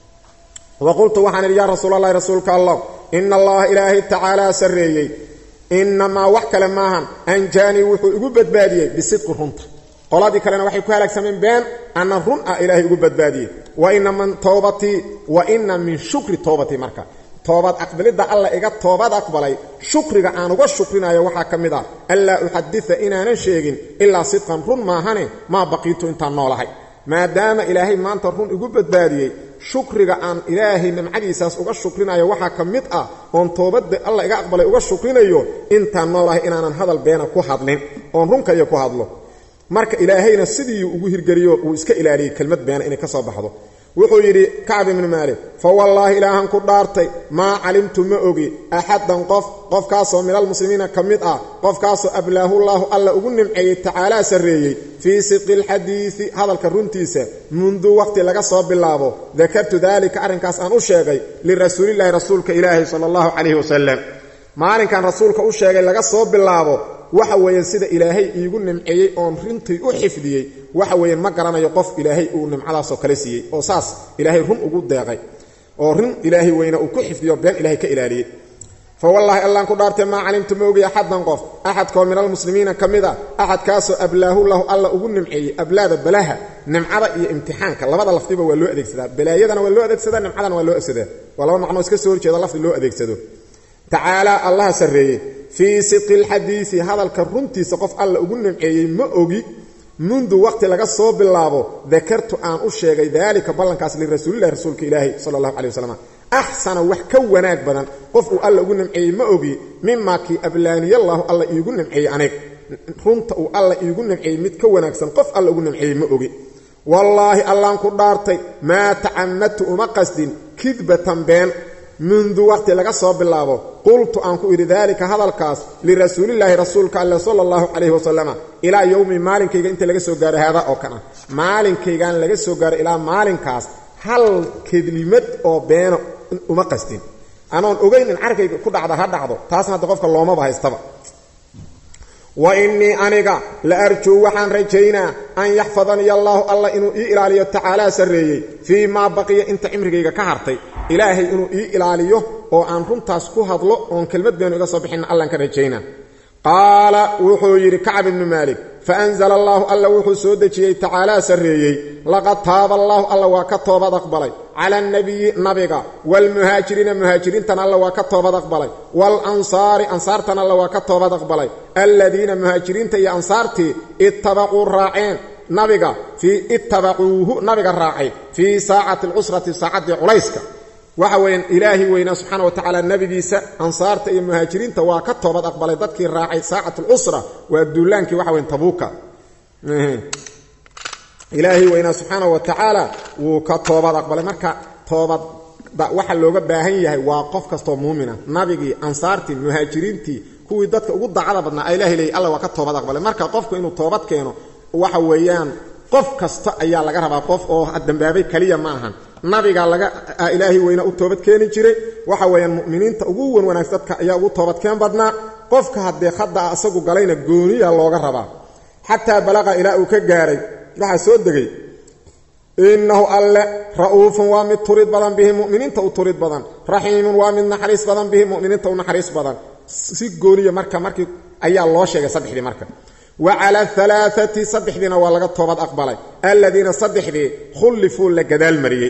wa qultu waxaan idhi yaa rasuul allahi rasuulka allah ina allaha ilaahay tacaalaa sarreeyey inamaa wax kale maahan anjaanii wuxuu igu badbaadiyey bisidqi runta qoladii kalena waxay ku halaagsameen been anna run ah ilaahay ugu badbaadiyey wa ina min towbatii wa ina min shukri towbatii marka toobad aqbalidda alla iga toobad aqbalay shukriga aan uga shukrinayo waxaa ka mid ah anlaa uxadida inaanan sheegin ilaa sidqan run maahane maa baqiitu intaan noolahay maadaama ilaahay maanta run igu badbaadiyey shukriga aan ilaahay nimcadiisaas uga shukrinayo waxaa ka mid ah oon toobadda alla iga aqbalay uga shukrinayo intaan noolahay inaanan hadal beena ku hadlin oon runkaiyo ku hadlo marka ilaahayna sidii ugu hirgeliyo uu iska ilaaliyey kelmad beena inay ka soo baxdo wuxuu yidhi kacb ibnu maalik fa wallaahi ilaahan ku dhaartay maa calimtu ma ogi axaddan qof qofkaasoo minalmuslimiina ka mid ah qofkaasoo ablaahullaahu alla ugu nimceeyey tacaalaa sarreeyey fii sidqi alxadiidi hadalka runtiisa mundu waqti laga soo bilaabo dakartu daalika arrinkaas aan u sheegay lirasuulillaahi rasuulka ilaahi sala allahu calayhi wasalam maalinkan rasuulka u sheegay laga soo bilaabo waxa weeyaan sida ilaahay iigu nimceeyey oon rintii u xifdiyey waxa weeyaan ma garanayo qof ilaahay uu nimcadaasoo kale siiyey oo saas ilaahay run ugu deeqay oo rin ilaahay weyna uu ku xifdiyo been ilaahay ka ilaaliyey fa wallaahi allaan ku dhaartay maa calimtu ma ogi axaddan qof axadkoo min almuslimiina ka mid a axadkaasoo ablaahu lahu alla ugu nimceeyey ablaada balaha nimcada iyo imtixaanka labada lafdiba waa loo adeegsadaa balaayadana waa loo adeegsadaa nimcadana waa loo adeegsadaa waa laba macnoo iska soo horjeeda lafdi loo adeegsado tacaalaa allaha sarreeyey fii sidqi alxadiisi hadalka runtiisa qof alla ugu nimceeyey ma ogi mundu waqti laga soo bilaabo dakartu aan u sheegay daalika ballankaas lirasuulillahi rasuulka ilaahi sala allahu calay wasalam axsana wax ka wanaag badan qof uu alla ugu nimceeyey ma ogi mimaa kii ablaaniyallaahu alla iigu nimceeyey anig runta uu alla iigu nimceeyey mid ka wanaagsan qof alla ugu nimceeyey ma ogi wallaahi allaan ku dhaartay maa tacamadtu uma qasdin kidbatan been mundu waqti laga soo bilaabo qultu aan ku idhi daalika hadalkaas lirasuulillaahi rasuulka alle sala allahu calayhi wasalama ilaa yowmi maalinkayga inta laga soo gaaro haadaa oo kan ah maalinkaygaan laga soo gaaro ilaa maalinkaas hal kedlimad oo beena uma qastin anoon ogayn in carkayga ku dhacda ha dhacdo taasna hadda qofka loomaba haystaba wa innii aniga la arjuu waxaan rajaynaa an yaxfadaniya allaahu alla inuu ii ilaaliyo tacaalaa sarreeyey fii maa baqiya inta cimrigayga ka hartay ilaahay inuu ii ilaaliyo oo aan runtaas ku hadlo oon kelmad beenu iga soo bixinna allaan ka rajaynaa qaala wuxuu yidhi kacab ibnu maalik fa anzala allaahu alla wuxuu soo dejiyey tacaalaa sarreeyey laqad taaba allaahu alla waa ka toobad aqbalay cala annabiyi nabiga waalmuhaajiriina muhaajiriintan alla waa ka toobad aqbalay waalansaari ansaartan alla waa ka toobad aqbalay alladiina muhaajiriinta iyo ansaartii ittabaquu raaceen nabiga fii ittabacuuhu nabiga raacay fii saacati alcusrati saacaddii culayska waxa weeyaan ilaahi weynaa subxaana wa tacaala nebigiisa ansaarta iyo muhaajiriinta waa ka toobad aqbalay dadkii raacay saacat alcusra waa duulaankii waxa weyan tabuuka ilaahi weynaa subxaana wa tacaala wuu ka toobad aqbalay marka toobadda waxa looga baahan yahay waa qof kastoo muumina nabigii ansaartii muhaajiriintii kuwii dadka ugu dacada badnaa a ilahi leeyay alla waa ka toobad aqbalay marka qofku inuu toobad keeno waxa weeyaan qof kasta ayaa laga rabaa qof oo dambaabay keliya ma ahan nabiga laga ilaahay weyna u toobad keeni jiray waxa weeyaan mu'miniinta ugu wan wanaagsan dadka ayaa ugu toobadkeen badnaa qofka haddee hadda asagu galayna gooniya looga rabaa xataa balaqa ilaa uu ka gaaray waxaa soo degay innahu alle ra'uufun waa mid turid badan bihi muminiinta u turid badan raxiimun waa mid naxariis badan bihi muminiinta u naxariis badan si gooniya marka markii ayaa loo sheegay saddexdii marka wa cala alaaati saddexdiina waa laga toobad aqbalay alladiina saddexdii khullifuu la gadaal mariyey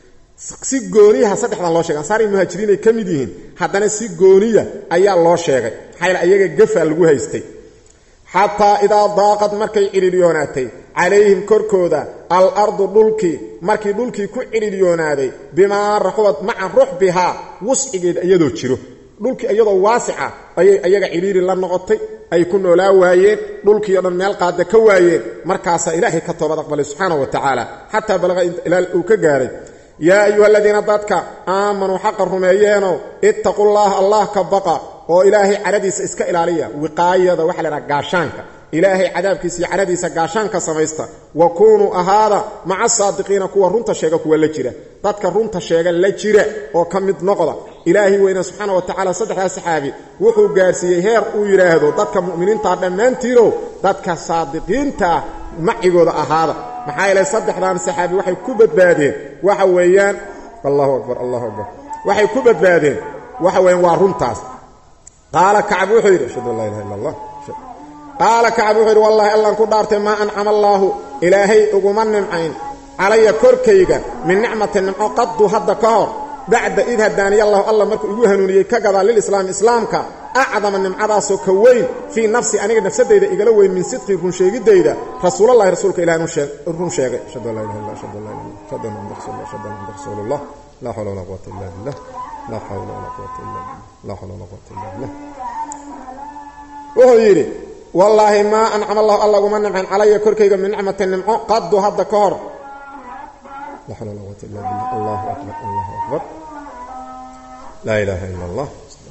si gooniyaha saddexdan loo sheegay ansaari muhaajiriin ay ka mid yihiin haddana si gooniya ayaa loo sheegay maxaa ayaga gafa lagu haystay xataa idaa daaqad markay cidhiidhiyoonaatay calayhim korkooda al ardu dhulkii markii dhulkii ku cidhiidhiyoonaaday bimaa raxubad maca ruxbihaa wuscigeeda iyadoo jiro dhulkii iyadoo waasica ayay ayaga cidhiiri la noqotay ay ku noolaa waayeen dhulkii o dhan meel qaada ka waayeen markaasaa ilaahay ka toobad aqbalay subxaana wa tacaala xataa balaqa ilaa uu ka gaaray yaa ayuha aladiina dadka aamanuu xaqa rumeeyeeno ittaqullaaha allah ka baqa oo ilaahay cadhadiisa iska ilaaliya wiqaayada waxa la dhaha gaashaanka ilaahay cadaabkiisa iyo cadhadiisa gaashaanka samaysta wa kuunuu ahaada maca saadiqiina kuwa runta sheega kuwa la jira dadka runta sheega la jira oo ka mid noqda ilaahay weyne subxaana wa tacaala saddexdaa saxaabi wuxuu gaarsiiyey heer uu yidhaahdo dadka mu'miniintaa dhammaantiinow dadka saadiqiintaa macigooda ahaada maxaa yeelay saddexdan saxaabi waxay ku badbaadeen waxa weeyaan allahu akbar allahu akbar waxay ku badbaadeen waxa weeyaan waa runtaas qaala kacab wuxuu yidhi ashhadu an laa ilaha illa allah qaala kacab wuxuu yidhi wallahi allaan ku dhaartay maa ancama allaahu ilaahay uguma nimcayn calaya korkayga min nicmati nimco qaddu hadda ka hor bacda id hadaaniya allahu alla markuu igu hanuuniyey ka gadaa lilislaami islaamka acdama nimcadaasoo ka weyn fii nafsi aniga nafsadayda igala weyn min sidqii runsheegiddayda rasuulallahi rasuulka ilahi run sheegay ashhadu an laa ilaha illa ashhadu an laa ilaha ashhadu anna muhamad rasul ashhadu anna muhamad rasuulullah laa xawla walaa quwata illa billah laa xawla walaa quwata illa billah laa xawla walaa quwata illa billah wuxuu yidhi wallaahi maa ancama allahu alla uguma nimcayn calaya korkayga min nicmati nimco qaddu hadda ka hor laa xawla walaa quwata illa billah allahu akbar allahu akbar laa ilaaha illa allah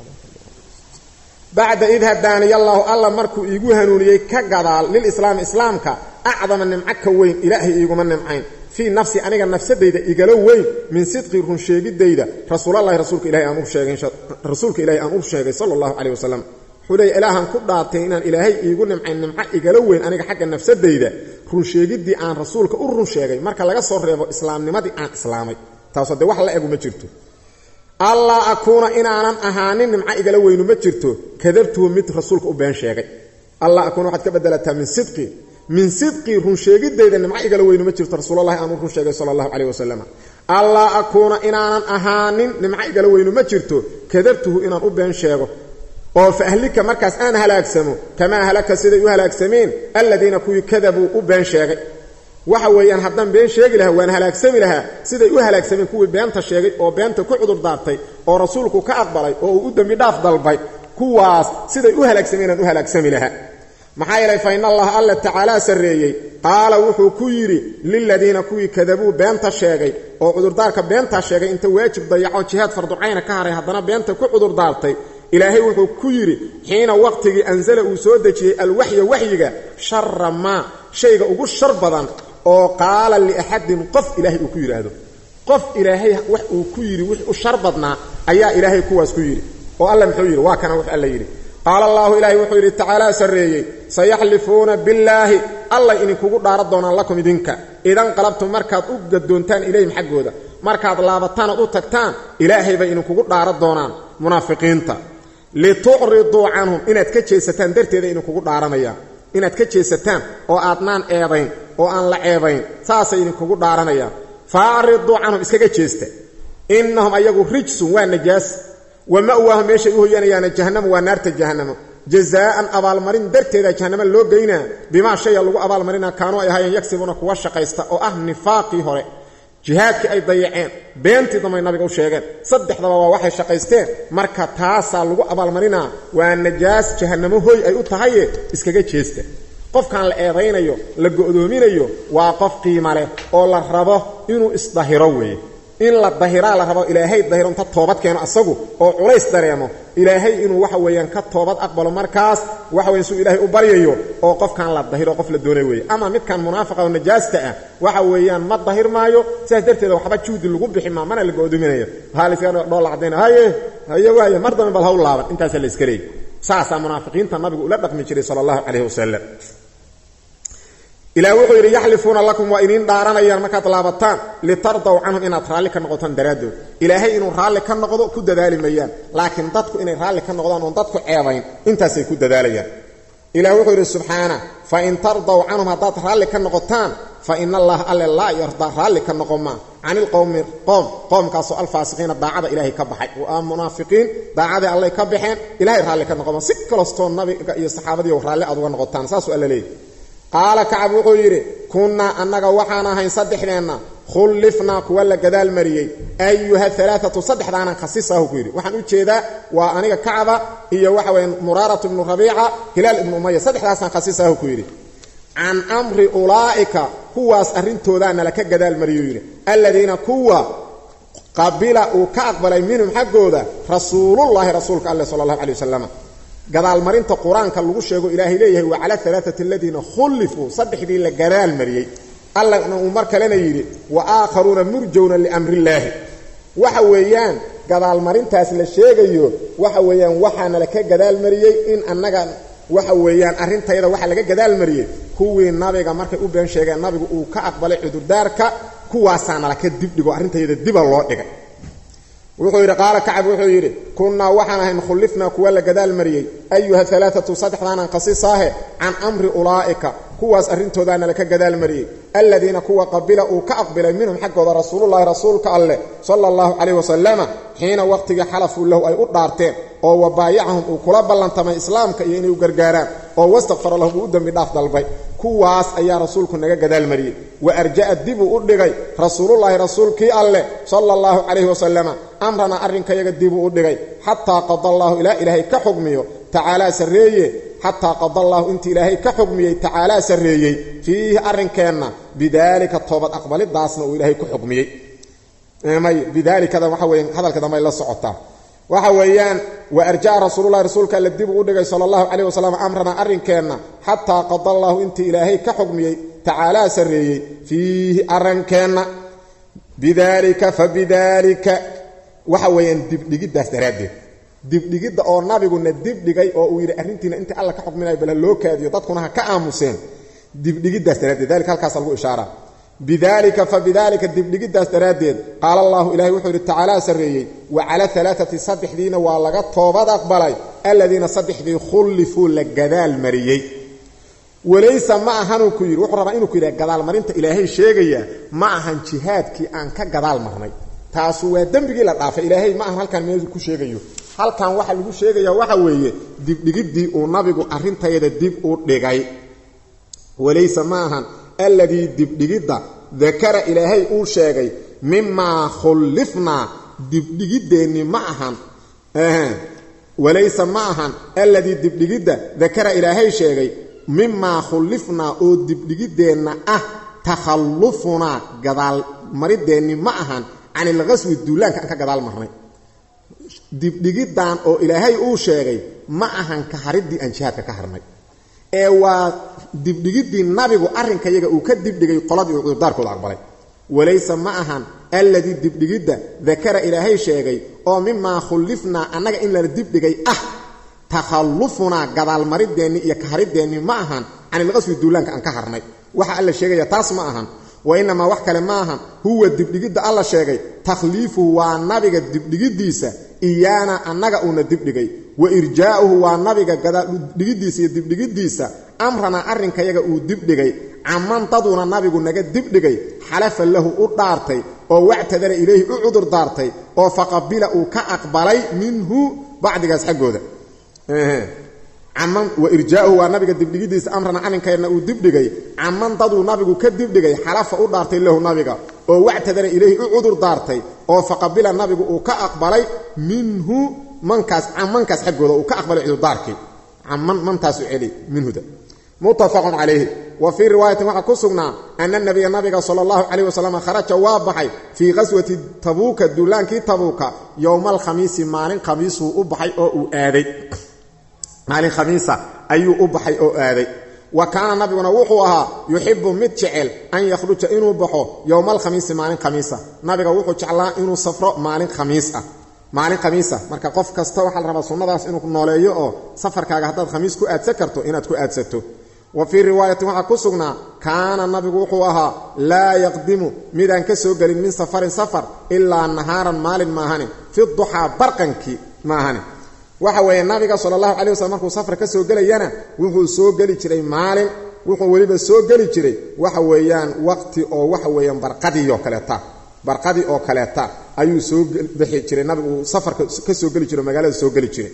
bacda id hadaaniya allaahu alla markuu iigu hanuuniyey ka gadaal lilislaami islaamka acdama nimco ka weyn ilaahay iiguma nimcayn fii nafsi aniga nafsadayda igala weyn min sidqi runsheegidayda rasuulallahi rasuulka ilahay aan u sheegay rasuulka ilaahay aan u sheegay sala allahu calayh wasalam wuxuu leeya ilaahan ku dhaartay inaan ilaahay iigu nimcayn nimco igala weyn aniga xagga nafsadayda runsheegiddii aan rasuulka u run sheegay marka laga soo reebo islaamnimadii aan islaamay taasoo dee wax la egu ma jirto allaa akuuna inaanan ahaanin nimco igala weynu ma jirto kadabtuhu mid rasuulka u been sheegay alla akuuna waxaad ka bedelataa min sidqi min sidqii runsheegiddayda nimco igala weynu ma jirto rasuulallahi aan u run sheegay sala allahu calayh wasalam allaa akuuna inaanan ahaanin nimco igala weynu ma jirto kadabtuhu inaan u been sheego oo fa ahlika markaas aan halaagsamo kamaa halaka siday u halaagsameen alladiina kuwii kadabuu u been sheegay waxa weeyaan haddaan been sheegi lahaa waan halaagsami lahaa siday u halaagsameen kuwii beenta sheegay oo beenta ku cudur daartay oo rasuulku ka aqbalay oo uu u dembi dhaaf dalbay kuwaas siday u halaagsameenaan u halaagsami lahaa maxaa yeelay fa in allaha alla tacaalaa sarreeyey qaala wuxuu ku yidhi liladiina kuwii kadabuu beenta sheegay oo cudurdaarka beentaa sheegay inta waajib dayaco jihaad farducayna ka haray haddana beenta ku cudurdaartay ilaahay wuxuu ku yidhi xiina waqtigii ansala uu soo dejiyey alwaxya waxyiga shara maa shayga ugu shar badan oo qaala liaxadin qof ilaahay uu ku yidhaahdo qof ilaahay wax uu ku yidhi wix u shar badnaa ayaa ilaahay kuwaas ku yidhi oo alla muxuu yidhi waa kana wux alla yidhi qaala allaahu ilaahay wuxuu yidhi tacaalaa sarreeyey sayaxlifuuna billaahi allay idinkugu dhaaran doonaan lakum idinka idan qalabtum markaad u gadoontaan ilayhim xaggooda markaad laabataan ood u tagtaan ilaahay bay idinkugu dhaaran doonaan munaafiqiinta litucriduu canhum inaad ka jeesataan darteeda idinkugu dhaaranayaan inaad ka jeesataan oo aadnaan eedayn oo aan la ceebayn saasay idinkugu dhaaranayaan faariduu canhum iskaga jeesta innahum ayagu rijsun waa najaas wa ma'waahum meeshay u hoyanayaana jahannama waa naarta jahannamo jazaa'an abaalmarin darteeda jahannama loo geynaa bimaa shaya lagu abaalmarina kaanuu ay ahaayeen yagsibuuna kuwa shaqaysta oo ah nifaaqii hore jihaadkii ay dayaceen beentii dambay nabiga u sheegeen saddexdaba waa waxay shaqaysteen marka taasaa lagu abaalmarinaa waa najaas jahannamo hoy ay u tahaye iskaga jeesta qofkaan la eedaynayo la go'doominayo waa qof qiima leh oo la rabo inuu isdahiro weeye in la dahiraa la rabo ilaahay dahiro inta toobad keeno asagu oo culays dareemo ilaahay inuu waxa weeyaan ka toobad aqbalo markaas waxa weyan suu ilaahay u baryayo oo qofkaan la dahiro qof la doonay weeye ama midkan munaafiqa oo najaasta ah waxa weeyaan ma dahir maayo sidaas darteeda waxba juhdi lagu bixi maa mana la go'doominayo waxaa la iskaga dhoolla cadayna haye haye waaye mar dambe bal haw laaban intaasaa la iska leeyay saasaa munaafiqiinta nabigu ula dhaqmi jiray sala allahu calayhi wasalam ilaah wuxuu yidhi yaxlifuuna lakum waa idiin dhaaranayaan markaad laabataan litardaw canhum inaad raalli ka noqotaan daraaddood ilaahay inuu raalli ka noqdo ku dadaali mayaan laakiin dadku inay raalli ka noqdaan oon dadku ceebayn intaasay ku dadaalayaan ilah wuxuu yidhi subxaana fa in tardaw canhum haddaad raalli ka noqotaan fa ina allaha alle laa yardaa raalli ka noqon maa can ilqowmi qoom qoomkaasoo alfaasiqiina daacada ilaahay ka baxay waa munaafiqiin daacadii allay ka baxeen ilahay raalli ka noqoma si kalastoo nabiga iyo saxaabadiiyo raalli aad uga noqotaan saasuu alla leeyay qaala kacab wuxuu yidhi kunnaa annaga waxaan ahayn saddexdeenna khullifnaa kuwa la gadaal mariyey ayuha alaaatu saddexdaanan khasisahu ku yidhi waxaan u jeedaa waa aniga kacba iyo waxa weya muraaratu ibnu rabiica hilaal ibnu umaya saddexdaasaan khasisahu ku yidhi can amri ulaa'ika kuwaas arrintoodaa nala ka gadaal mariyuu yidhi alladiina kuwa qabila uu ka aqbalay minhum xaggooda rasuulullaahi rasuulka alleh sala allahu calay wasalam gadaalmarinta qur-aanka lagu sheego ilaahay leeyahay wa cala alaaati aladiina khullifuu saddexdii la gadaal mariyey allana uu mar kalena yidhi wa aakharuuna murjowna liamrillaahi waxa weeyaan gadaalmarintaas la sheegayo waxa weeyaan waxaana la ka gadaal mariyey in annaga waxa weeyaan arrintayda waxa laga gadaal mariyey kuwii nabiga markay u been sheegeen nabigu uu ka aqbalay cudurdaarka kuwaasaana laka dibdhigo arrintayda diba loo dhigay wuxuu yidhi qaala kacab wuxuu yidhi kunnaa waxaan ahayn khullifnaa kuwa la gadaal mariyey ayuha alaaatu saddexdaanan khasisaahe can amri ulaa'ika kuwaas arrintoodaana laka gadaal mariyey aladiina kuwa qabila uu ka aqbilay minhum xaggooda rasuulullaahi rasuulka alleh sala allahu calayh wasalama xiina waqtigii xalafuu lahu ay u dhaarteen oo wabaayacahum uu kula ballantamay islaamka iyo inay u gargaaraan oo wastakfara lahum uu u dembi dhaaf dalbay kuwaas ayaa rasuulku naga gadaal mariyey wa arja'a dibuu u dhigay rasuulullaahi rasuulkii alleh sala allahu calayhi wasalama amrana arrinkayaga dibuu u dhigay xataa qada allaahu ilaa ilaahay ka xugmiyo tacaalaa sarreeye xataa qada allaahu intii ilaahay ka xugmiyey tacaalaa sarreeyey fiihi arrinkeenna bidaalika toobad aqbalidaasna uu ilaahay ku xugmiyey may bidaalikada waxa weeye hadalka dambe ay la socotaa waxa weeyaan wa arja'a rasuululahi rasuulka alla dib uu u dhigay sala allahu calayh wasalam amrana arrinkeenna xataa qada allaahu intii ilaahay ka xugmiyey tacaalaa sarreeyey fiihi arrinkeenna bidaalika fa bidaalika waxa weeyaan dibdhigiddaas daraaddeed dibdhigidda oo nabiguna dibdhigay oo uu yidhi arrintiina intii alla ka xukminayo bala loo kaadiyo dadkuna ha ka aamuseen dibdhigiddaas daraaddeed dalika halkaasa lagu ishaaraa bidalika fa bidalika dibdhigiddaas daraaddeed qaala allahu ilahay wuxuu yidhi tacaalaa sarreeyey wa cala alaaati saddexdiina waa laga toobad aqbalay aladiina saddexdii khullifuu la gadaal mariyey walaysa ma ahanuu ku yidhi wuxuu rabaa inuu ku yidhaha gadaalmarinta ilaahay sheegaya ma ahan jihaadkii aan ka gadaal marnay taasu waa dembigii la dhaafay ilaahay ma ahan halkaan meel ku sheegayo halkan waxa lagu sheegaya waxa weeye dibdhigiddii uu nabigu arrintayada dib u dhigay walaysa ma ahan alladii dibdhigidda dakara ilaahay uu sheegay mimaa khullifnaa dibdhigiddeenni ma ahan walaysa ma ahan alladii dibdhigidda dakara ilaahay sheegay mimaa khullifnaa oo dibdhigiddeenna ah takhallufunaa gadaalmarideenni ma ahan can ilqaswi duulaanka aan ka gadaal marnay dibdhigiddan oo ilaahay uu sheegay ma ahan ka hariddii aan jihaadka ka harnay ee waa dibdhigiddii nabigu arrinkayaga uu ka dibdhigay qoladii uu cudurdaarkooda aqbalay walayse ma ahan alladii dibdhigidda dakara ilaahay sheegay oo mimaa khullifnaa annaga in lana dibdhigay ah takhallufunaa gadaalmarideenni iyo kahariddeenni ma ahan can ilqaswi duulaanka aan ka harnay waxa alla sheegaya taas ma ahan wa inamaa wax kale ma ahan huwa dibdhigidda alla sheegay takhliifuhu waa nabiga dibdhigiddiisa iyaana annaga uuna dibdhigay wa irjaa'uhu waa nabiga gadaaldhigiddiisa iyo dibdhigiddiisa amranaa arrinkayaga uu dibdhigay caman daduuna nabigu naga dibdhigay xalafa lahu u dhaartay oo wactadara ilayhi u cudur daartay oo faqabila uu ka aqbalay minhu bacdigaas xaggooda caman wa irjaa'uhu waa nabiga dibdhigidiisa amrana arrinkeedna uu dibdhigay caman daduu nabigu ka dibdhigay xalafa u dhaartay lahu nabiga oo wactadara ilayhi u cudur daartay oo faqabila nabigu uu ka aqbalay minhu mankaas camankaas xaggooda uu ka aqbalay cudurdaarkii caman mantaasu celi minhuda muttafaqun calayhi wa fii riwaayatin waxaa ku sugnaa ana nabiya nabiga sala allahu calayh wasalam kharaja waa baxay fii qaswati tabuuka duulaankii tabuuka yowma alkhamiisi maalin khamiisuu u baxay oo uu aaday maalin khamiisa ayuu u baxay oo aaday wa kaana nabiguna wuxuu ahaa yuxibu mid jecel an yakhruja inuu baxo yowma alkhamiisi maalin khamiisa nabiga wuxuu jeclaa inuu safro maalin khamiis ah maalin khamiisa marka qof kasta waxaa la rabaa sunnadaas inuu nooleeyo oo safarkaaga haddaad khamiis ku aadsan karto inaad ku aadsato wa fii riwaayatin waxaa ku sugnaa kaana nabigu wuxuu ahaa laa yaqdimu midaan ka soo gelin min safarin safar ilaa nahaaran maalin maahane fi duxaa barqankii maahane waxa weeye nabiga sala allahu calay waslm markuu safar ka soo gelayana wuxuu soo geli jiray maalin wuxuu weliba soo geli jiray waxa weeyaan waqti oo waxa weeyaan barqadii oo kaleeta barqadii oo kaleeta ayuu soo bixi jiray nabigu uu safarka ka soo geli jiray magaalada soo geli jiray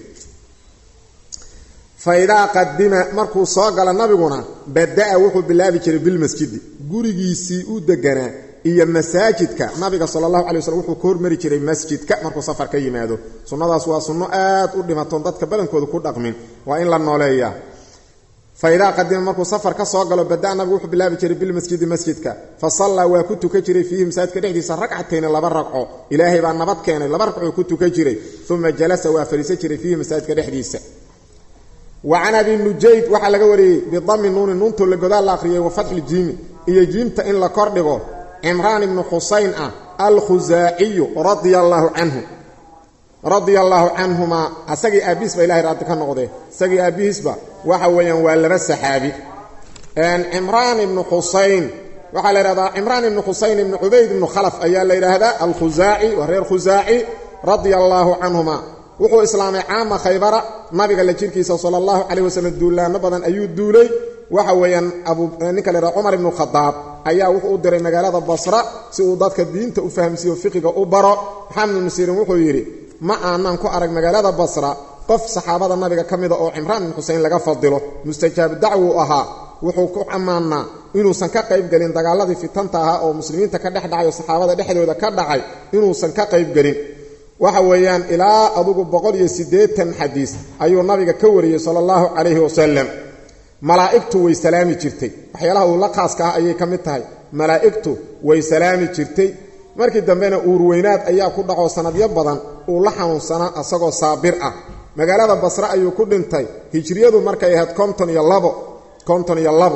fa idaa qadima markuu soo galo nabiguna bada'a wuxuu bilaabi jiray bilmasjidi gurigiisii u deganaa iyo masaajidka nabiga sala allahu alay waslm wuxuu ka hormari jiray masjidka markuu safar ka yimaado sunnadaas waa sunno aad u dhimatoon dadka badankooda ku dhaqmin waa in la nooleeyaa fa idaa qadima markuu safar ka soo galo bada'a nabigu wuxuu bilaabi jiray bilmasjidi masjidka fa sallaa waa ku tukan jiray fiihi masaajidka dhexdiisa ragcatayni laba ragco ilaahay baa nabad keenay laba ragcoo ku tukan jiray uma jalasa waa fadhiisan jiray fiihi masaajidka dhexdiisa wa can abi nujayd waxaa laga wariyey bidami nuuni nuuntoo la godaal la akhriyey wa fatxi jiimi iyo jiimta in la kordhigo cimraan ibnu xusayn ah alkhusaaciyu radia allaahu canhu radia allaahu canhumaa asagii aabbihiisba ilahay raadi ka noqdee isagii aabbihiisba waxa weeyaan waa laba saxaabi cimraan ibnu xusayn waxaa la yidhahdaa cimraan ibnu xusayn ibnu cubayd ibnu khalaf ayaa la yidhaahdaa alkhusaaci waa reer khusaaci radia allaahu canhuma wuxuu islaamay caama khaybara nabiga la jirkiisa sala allahu calayh wasalam duulaano badan ayuu duulay waxa weeyaan ninka la yidhaha cumar ibnu khadaab ayaa wuxuu u diray magaalada basra si uu dadka diinta u fahamsiiyo fiqiga u baro maxamed ibnu siirin wuxuu yidhi ma aanan ku arag magaalada basra qof saxaabada nabiga ka mida oo cimraan ibnu xuseyn laga fadilo mustajaab dacwuu ahaa wuxuu ku ammaannaa inuusan ka qaybgelin dagaaladii fitanta ahaa oo muslimiinta ka dhex dhacay oo saxaabada dhexdooda ka dhacay inuusan ka qaybgelin waxa weeyaan ilaa adugu boqol iyo siddeetan xadiis ayuu nabiga ka wariyey sala allahu calayhi wasalam malaa'igtu way salaami jirtay waxyaalaha uu la khaaska ah ayay ka mid tahay malaa'igtu way salaami jirtay markii dambena uurweynaad ayaa ku dhaco sanadyo badan uu la xanuunsanaa asagoo saabir ah magaalada basre ayuu ku dhintay hijriyadu markay ahayd konton iyo labo konton iyo labo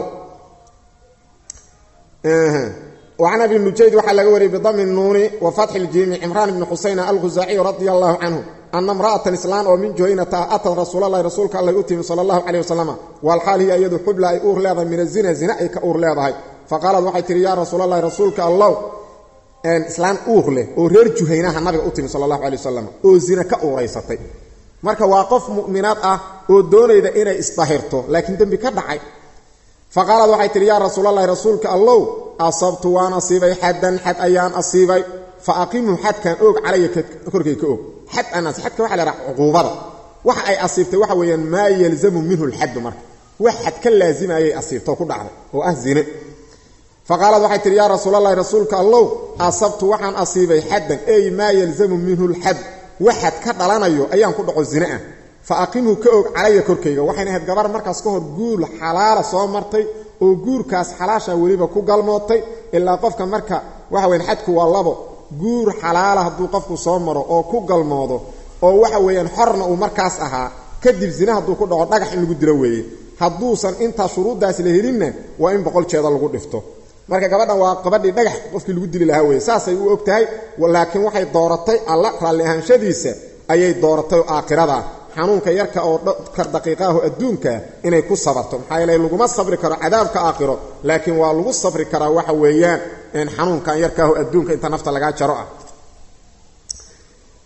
wacan abi nujayd waxaa laga wariyey bidami nuuni wa fatxi ljiimi cimraan ibni xusayna alkhusaaciy radia allahu canhu ana imra'atan islaan oo min juhaynata ah atad rasuulalahi rasuulka allay u timi sala allahu caleyh wasalam walxaal hiya iyadu xubla ay uur leedahay min azina zina ay ka uur leedahay faqaalad waxay tihi yaa rasuulalahi rasuulka allow islaan uur leh oo reer juhaynaha nabiga u timi sala allahu caley wasalam oo zina ka uuraysatay marka waa qof mu'minaad ah oo doonayda inay isdahirto laakiin dembi ka dhacay faqaalad waxay tihi yaa rasuulalahi rasuulka allow asabtu waan asiibay xaddan xad ayaan asiibay fa aqimhu xadkan oog calaya korkay ka og xad aan xadka waxa la yhaha cuquubada waxa ay asiibtay waxa weeyaan maa yalzamu minhu lxaddu marka wax xad ka laazimayay asiibtoo ku dhacday oo ah zine faqaalad waxay tihi yaa rasuulalahi rasuulka allow asabtu waxaan asiibay xaddan ey maa yalzamu minhu lxad wax xad ka dhalanayo ayaan ku dhaco zine ah fa aqimhu ka og calaya korkayga waxayna ahayd gabar markaas ka hor guul xalaala soo martay oo guurkaas xalaasha weliba ku galmootay ilaa qofka marka waxa weyan xadku waa labo guur xalaala hadduu qofku soo maro oo ku galmoodo oo waxa weeyaan xorna uu markaas ahaa kadib zina hadduu ku dhaco dhagax in lagu dilo weeye hadduusan intaa shuruuddaas la helinna waa in boqol jeeda lagu dhifto marka gabadhan waa gabadhii dhagax qofkii lagu dili lahaa weye saasay u og tahay laakiin waxay dooratay alla raalli ahaanshadiisa ayay dooratay oo aakhirada xanuunka yarka oo kar daqiiqaahu adduunkaa inay ku sabarto maxaa yeele laguma sabri karo cadaabka aakhiro laakiin waa lagu sabri karaa waxa weeyaan xanuunkan yarkaahu adduunka inta nafta lagaa jaro ah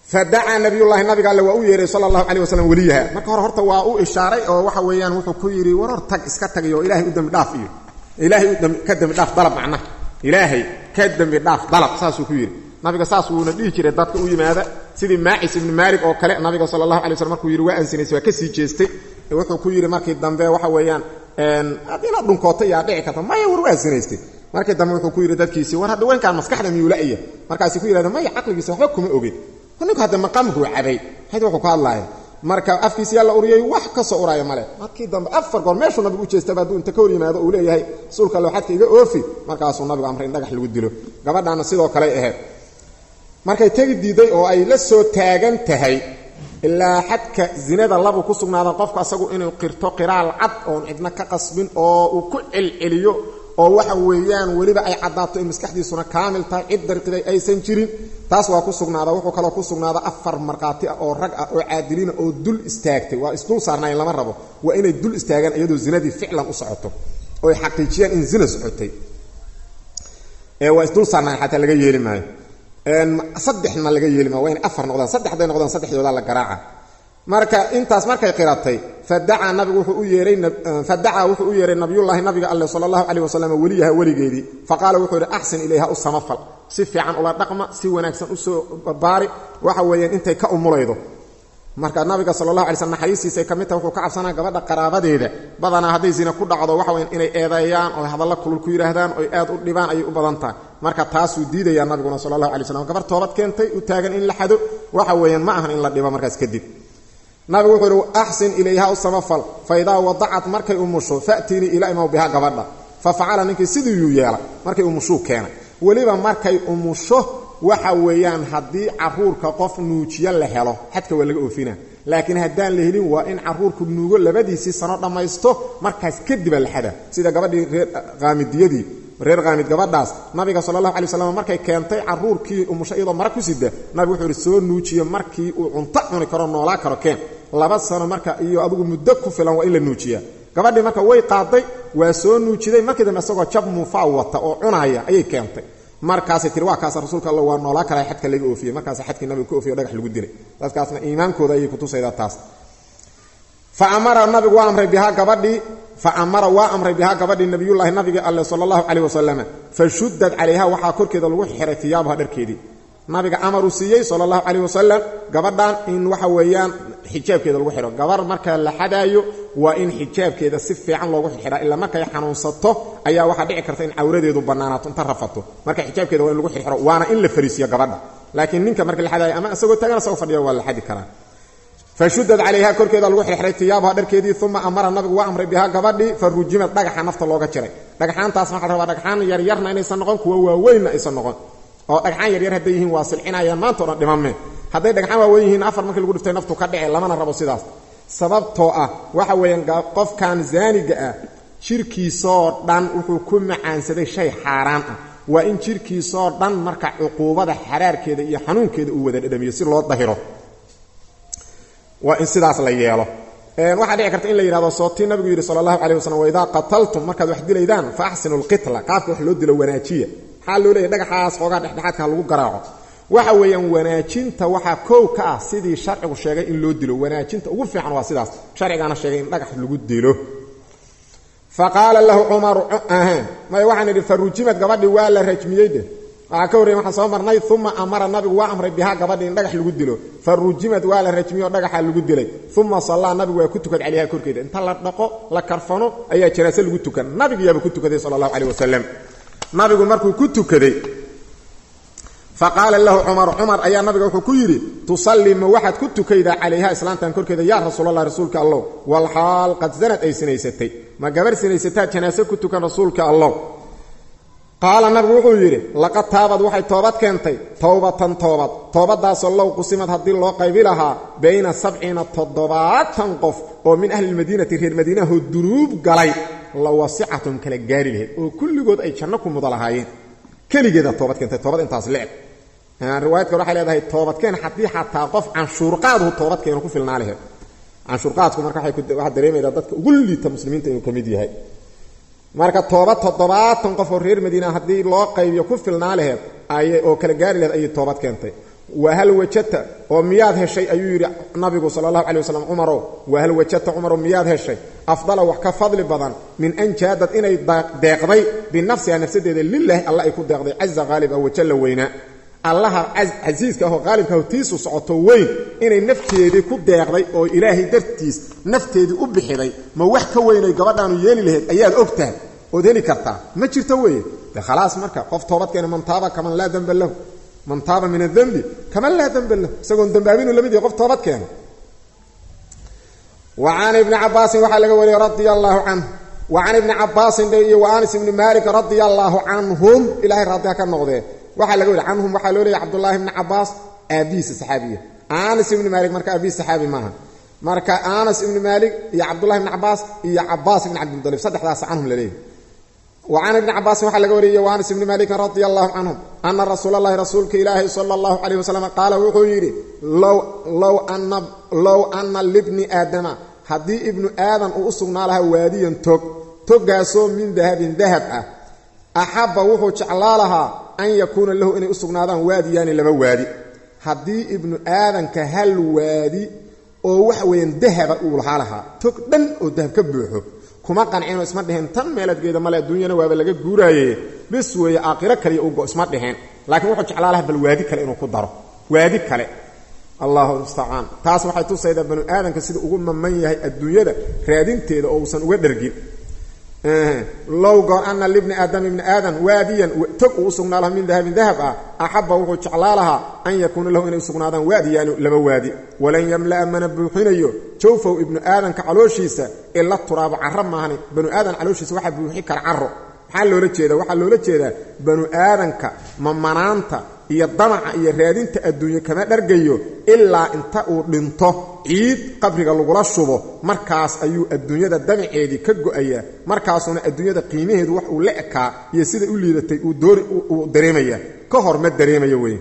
fadacaa nabiyullaahi nabiga alle waa u yeeray sala allahu caleyh wasalam weliyaha marka hore horta waa u ishaaray oo waxa weeyaan wuxuu ku yidhi war hor tag iska tagay oo ilaahay u dembi dhaaf iyo ilaahay ka dembi dhaaf dalab macnaha ilaahay ka dembi dhaaf dalab saasuu ku yidhi nabiga saas wuuna dhihi jiray dadka u yimaada sidii maacis ibni maalig oo kale nabiga sala allahu alay waslm markuu yidhi waa ansinaysay waa ka sii jeestay wuxuu ku yidhi markii dambe waxa weeyaan haddii inaad dhunkoota yaa dhici karta maya war waa ansinaystay markii dambe wuxuu ku yidhi dadkiisii war hadda weynkaan maskaxda miyuula'ya markaasay ku yidhahdeen maya caqligiisa waxba kuma ogin ninku hadda maqamkuu cabay hayd wuxuu ka hadlaaya marka afkiisi yaa la uriyey wax ka soo uraya male markii dambe afar goor meeshuu nabigu u jeestaba hadduu inta ka hor yimaado uu leeyahay rasuulka allo xadka iga oofi markaasuu nabigu amray in dhagax lagu dilo gabadhaana sidoo kaley ahayd markay tegi diiday oo ay la soo taagan tahay ilaa xadka zinada labu ku sugnaada qofku asagu inuu qirto qiraal cad oon cidna ka qasbin oo uu ku celceliyo oo waxa weeyaan weliba ay caddaato in maskaxdiisuna kaamil tahay cid darqiday aysan jirin taas waa ku sugnaada wuxuu kaloo ku sugnaada afar markhaati ah oo rag ah oo caadiliina oo dul istaagtay waa isdul saarnayn lama rabo waa inay dul istaagaan iyadoo zinadii ficlan u socoto oo ay xaqiijiyaan in zina socotay waa isdul saarnayn xataa laga yeeli maayo saddexna laga yeeli maayo waa inay afar noqdaan saddex hadday noqdaan saddexdoodaa la garaaca marka intaas markay qiratay fadacaa nabigu wuxuu u yeeray fadacaa wuxuu u yeeray nabiyullaahi nabiga alle sala allahu caleyh wasalam weliyaha weligeedii faqaala wuxuu yidhi axsin ilayha u samafal si fiican ula dhaqma si wanaagsan usoo baari waxa weeyaan intay ka umulaydo marka nabiga sala allahu alay slm naxariistiisay ka mid tahay wuxuu ka cabsanaya gabadha qaraabadeeda badanaa hadday zina ku dhacdo waxa weyan inay eedeeyaan oo hadalla kulul ku yidhaahdaan oy aad u dhibaan ayay u badan tahay marka taasuu diidayaa nabiguna sala allahu alay slam gabar toobad keentay u taagan in la xado waxa weeyaan ma ahan in la dhibo markaas kadib nabigu wuxuu yidhi axsin ilayha u samafal fa idaa wadacat markay umusho fa'tiinii ila imaw biha gabadha fa facala ninkii sidiiyuu yeelay markay umushuu keenay weliba markay umusho waxa weeyaan haddii caruurka qof nuujiyo la helo xadka waa laga oofina laakiin haddaan la helin waa in caruurku nuugo labadiisii sano dhammaysto markaas kadiba la xada sida gabadhii reer qaamidiyadii reer qaamid gabadhaas nabiga sala allahu alay waslam markay keentay caruurkii umusho iyadoo mara ku sida nabigu wuxuu ihi soo nuujiye markii uu cunto cuni karo noolaa karo keen laba sano marka iyo adigu muddo ku filan waa in la nuujiyaa gabadhii marka way qaaday waa soo nuujiday markii dambe isagoo jab muufaa wata oo cunaaya ayay keentay markaasay tiri waa kaasa rasuulka alla waa noolaa kala xadka laga oofiyey markaasa xadkii nabiga ka ofiyo dhagax lagu dilay dadkaasna iimaankooda ayay kutusaydaa taas fa amara nabigu waa amray bihaa gabadhii fa amara waa amray bihaa gabadhii nabiyullaahi nabiga alle sala allahu caleyh wasalam fa shuddad calayha waxaa korkeeda lagu xiray tiyaabuha dharkeedii nabiga amaruu siiyey sala allahu caleyh wasalam gabadhan in waxa weeyaan xijaabkeeda lagu xidho gabar marka la xadaayo waa in xijaabkeeda si fiican loogu xidhaa ilaa markay xanuunsato ayaa waxaa dhici karta in cawradeedu bannaanaato inta rafato marka xijaabkeeda waa in lagu xidxiro waana in la fariisiyo gabadha laakiin ninka marka la xadaayo ama isagoo taagan isagoo fadhiya waa la xadi karaa fa shudad calayha korkeeda lagu xidxiray tiyaabuha dharkeedii uma amara nabigu waa amray bihaa gabadhii fa rujimad dhagaxa nafta looga jiray dhagxaantaas waxaa rabaa dhagxaan yaryarna inaysan noqon kuwa waaweynna aysan noqon oo dhagxaan yaryar hadday yihiin waa silcinayaan maanta o dhan dhimameen hadday dhagxaan waaweyn yihiin afar markii lagu dhiftay naftu ka dhice lamana rabo sidaas sababtoo ah waxa weeyaan qofkan zaaniga ah jirkiisoo dhan wuxuu ku macaansaday shay xaaraan ah waa in jirkiisoo dhan marka cuquubada xaraarkeeda iyo xanuunkeeda uu wada dhadhamiyo si loo dahiro waa in sidaas la yeelo waxaa dhici karta in la yidhahdo sootii nabigu yidhi sala allahu caleyh wasalam waidaa qataltum markaad wax dilaydaan fa axsinu lqitla qaafka wax loo dilo wanaajiya maxaa loo leeyahy dhagaxaas xoogaa dhexdhexaadka ha lagu garaaco waxa weeyaan wanaajinta waxaa koow ka ah sidii sharcigu sheegay in loo dilo wanaajinta ugu fiican waa sidaas sharcigaana sheegay in dhagax lagu dilo fa qaala lahu cumaru may waxaan idhi fa rujimad gabadhii waa la rajmiyey de waxaa ka horreyey waxaan soo marnay uma amara nabigu waa amray bihaa gabadhii in dhagax lagu dilo fa rujimad waa la rajmiyey oo dhagaxa lagu dilay uma sallaa nabigu waa ku tukad calayha korkeeda inta la dhaqo la karfano ayaa janaase lagu tukan nabigiyaaba ku tukaday sala allahu caleyh wasalam nabigu markuu ku tukaday faqaala lahu cumar cumar ayaa nabiga wuxuu ku yidhi tusallii ma waxaad ku tukaydaa calayha islaantan korkeeda yaa rasuulallah rasuulka allow walxaal qad sanad ay sinaysatay ma gabar sinaysataa janaase ku tukan rasuulka allow qaala nabigu wuxuu yidhi laqad taabad waxay toobad keentay towbatan toobad toobadaasoo low qusimad haddii loo qaybi lahaa bayna sabciina toddobaatan qof oo min ahlilmadiinati reer madiinahoo dunuub galay la wasicatum kala gaari lahayd oo kulligood ay janno ku muda lahaayeen keligeeda toobad keentay toobad intaas leeg riwaayadka waxay leedahay toobadkeen haddii xataa qof canshuurqaaduhu toobadkeenu ku filnaa lahayd canshuurqaadku marka waxaa dareemaydaa dadka ugu liita muslimiinta inuu ka mid yahay marka toobad toddobaatan qof oo reer madiina haddii loo qaybiyo ku filnaa laheed ay oo kala gaari laheed ayay toobad keentay waa hal wajata oo miyaad heshay ayuu yidhi nabigu sala allahu calay wasalam cumarow waa hal wajata cumarow miyaad heshay afdala wax ka fadli badan min an jaadad inay deeqday binafsiha nafsadeeda lilaahi alla ay ku deeqday caza haalib ah wajalla weynaa allaha casiiska ahoo qaalibka aho tiisu socoto weyn inay nafteedii ku deeqday oo ilaahay dartiis nafteedii u bixiday ma wax ka weynay gabadhaanu yeeli lahayd ayaad og tahay ood heli kartaa ma jirto weeye de khalaas marka qof toobadkeena man taaba kaman laa demba lahu man taaba min adembi kaman laa demba lahu isagoon dembaabinu lamid yahay qof toobad keena wa can ibni cabaasin waxaa laga wariyey radia allaahu canhu wa can ibni cabaasin dhe iyo wa anas ibni maalik radia allaahu canhum ilahay raadiha ka noqdee waxaa laga wariy canhum waxaa loo leeyay cabdullaahi ibni cabaas aabihiisa saxaabiya anas ibni maalik marka aabihiis saxaabi maaha marka anas ibni maalik iyo cabdullahi ibni cabaas iyo cabaas ibni cabdilmutalib saddexdaas canhum la leeyahy wa can ibni cabaasin waxaa laga wariyey wa anas ibni maalikin radia allahu canhum ana rasuula allahi rasuulka ilaahi sala allahu calayh wasalam qaala wuxuu yidhi low ana libni aadama haddii ibnu aadan uu u sugnaa lahaa waadiyan tog toggaasoo min dahabin dahab ah axabba wuxuu jeclaa lahaa an yakuuna lahu inay u sugnaadaan waadiyaani laba waadi haddii ibnu aadanka hal waadi oo waxa weeyaan dahaba uu lahaa lahaa tog dhan oo dahab ka buuxo kuma qanceenoo isma dheheen tan meeladgeeda male adduunyana waaba laga guuraaye bis weeye aakhiro kaliya ugo isma dheheen laakiin wuxuu jeclaa lahaa bal waadi kale inuu ku daro waadi kale allahu mustacaan taas waxay tusaydaa banu aadanka sida ugu maman yahay adduunyada raadinteeda oo uusan uga dhergin low goor ana libni aadam ibni aadan waadiyan tog uu u sugnaa laha min dahabin dahab ah axabba wuxuu jeclaa lahaa an yakuuna lahu inay u sugnaadaan waadiyaani laba waadi walan yamla'a mana buuxinayo jawfow ibnu aadanka calooshiisa ila turaabo carro maahani banu aadan calooshiisa waxaa buuxi kara carro maxaa loola jeeda waxaa loola jeedaa banu aadanka mamanaanta iyo damaca iyo raadinta adduunye kama dhargayo ilaa inta uu dhinto ciid qabriga lagula shubo markaas ayuu adduunyada damaceedii ka go'ayaa markaasuuna adduunyada qiimaheedu wax uu la ekaa iyo sida u liidatay uu dareemaya ka hor ma dareemayo wey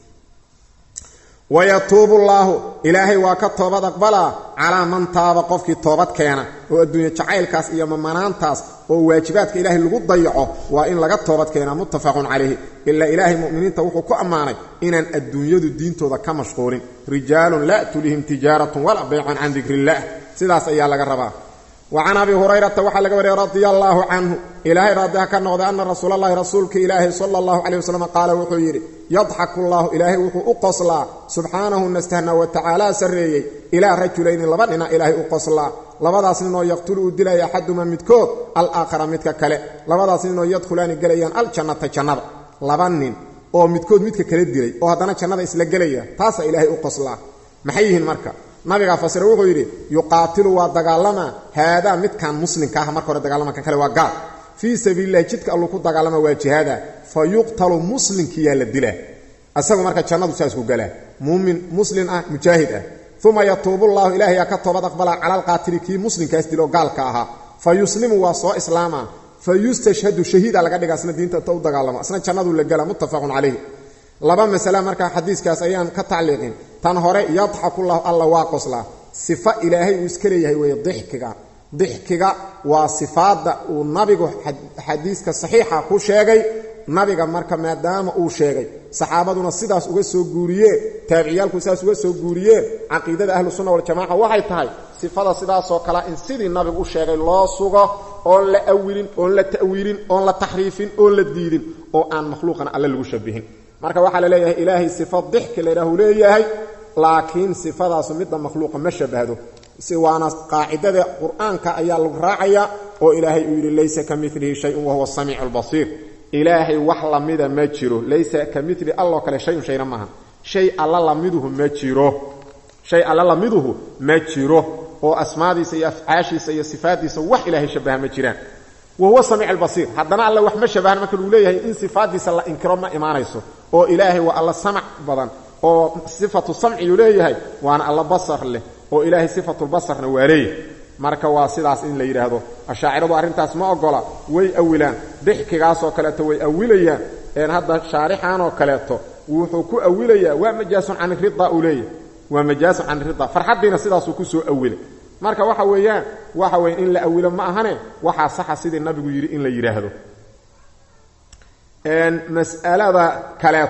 wayatuubu llaahu ilaahay waa ka toobad aqbalaa calaa man taaba qofkii toobad keena oo adduunye jacaylkaas iyo mamanaantaas oo waajibaadka ilaahay lagu dayaco waa in laga toobad keenaa muttafaqun calayhi ilaa ilaahay mu'miniinta wuxuu ku ammaanay inaan adduunyadu diintooda ka mashquulin rijaalun laa tulihim tijaaratun walaa baycun can dikri illaah sidaas ayaa laga rabaa wa can abi hurayrata waxaa laga wariyay radia allaahu canhu ilaahay raadiha ka noqday ana rasuul allahi rasuulka ilaahi sala allahu caleyh wasalam qaala wuxuu yidhi yadxaku llaahu ilaahay wuxuu u qoslaa subxaanahu nastahna wa tacaala sarreeyey ilaa rajulayni laba dhina ilaahay u qoslaa labadaas ninoo yaqtulu uu dilaya axaduma midkood alaakhara midka kale labadaas ninoo yadkhulaani gelayaan aljannata jannada laba nin oo midkood midka kale dilay oo haddana jannada isla gelaya taasaa ilaahay u qoslaa maxay yihiin marka nabigaa fasira wuxuu yidhi yuqaatilu waa dagaalamaa haadaa midkan muslimka ah marka hore dagaalama kan kale waa gaal fii sabiililahi jidka alluu ku dagaalama waa jihaada fa yuqtalu muslimkiyaa la dilaa isagu marka jannadu saas ku galaa muumin muslim ah mujaahid ah uma yatuubullaahu ilaahayaa ka toobad aqbalaa cala alqaatili kii muslimkaas dilo gaalka ahaa fa yuslimu waa soo islaamaa fa yustashhadu shahiida laga dhiga asna diinta ta u dagaalamo asna jannaduu la gala muttafaqun calayh laba masale markaa xadiiskaas ayaan ka tacliiqin tan hore yadxakullahu alla waa qoslaa sifa ilaahay uu iska leeyahay weeye dixkiga dixkiga waa sifaadda uu nabigu xadiiska saxiixa ku sheegay nabiga marka maadaama uu sheegay saxaabaduna sidaas uga soo guuriyeen taabiciyaalku sidaas uga soo guuriyeen caqiidada ahlu sunna waljamaca waxay tahay sifada sidaasoo kalea in sidii nabigu u sheegay loo sugo oon la awilin oon la ta'wiilin oon la taxriifin oon la diidin oo aan makhluuqana alle lagu shabihin marka waxaa la leeyahay ilaahay sifa dixki laydhaahu leeyahay laakiin sifadaasu midda makhluuqa ma shabahdo si waana qaacidada qur-aanka ayaa lagu raacayaa oo ilaahay uu yidhi laysa ka milihi shayun wahuwa samiicu lbasiir ilaahay wax lamida ma jiro laysa ka mili alloo kale shayun shayna maaha shay alla lamiduhu ma jiro shay alla lamiduhu ma jiro oo asmaadiisa iyo afcaashiisa iyo sifaaddiisa wax ilaahay shabaha ma jiraan wahuwa samiic albasiir haddana alle wax ma shabahan marka luu leeyahay in sifaaddiisa la inkiro ma imaanayso oo ilaahay waa alla samac badan oo sifatu samciyuu leeyahay waana alla basar leh oo ilaahay sifatulbasarna waa leeyahay marka waa sidaas in la yidhaahdo ashaaciradu arrintaas ma ogola way awilaan dixkigaasoo kaleeto way awilayaan een hadda shaarixanoo kaleeto wuxuu ku awilayaa waa majaasun can irida uu leeyahay waa majaasun can irida farxaddiina sidaasuu ku soo awilay marka waxa weeyaan waxa weya in la awilo ma ahane waxaa saxa sidii nabigu yidhi in la yidhaahdo mas'alada kaleeto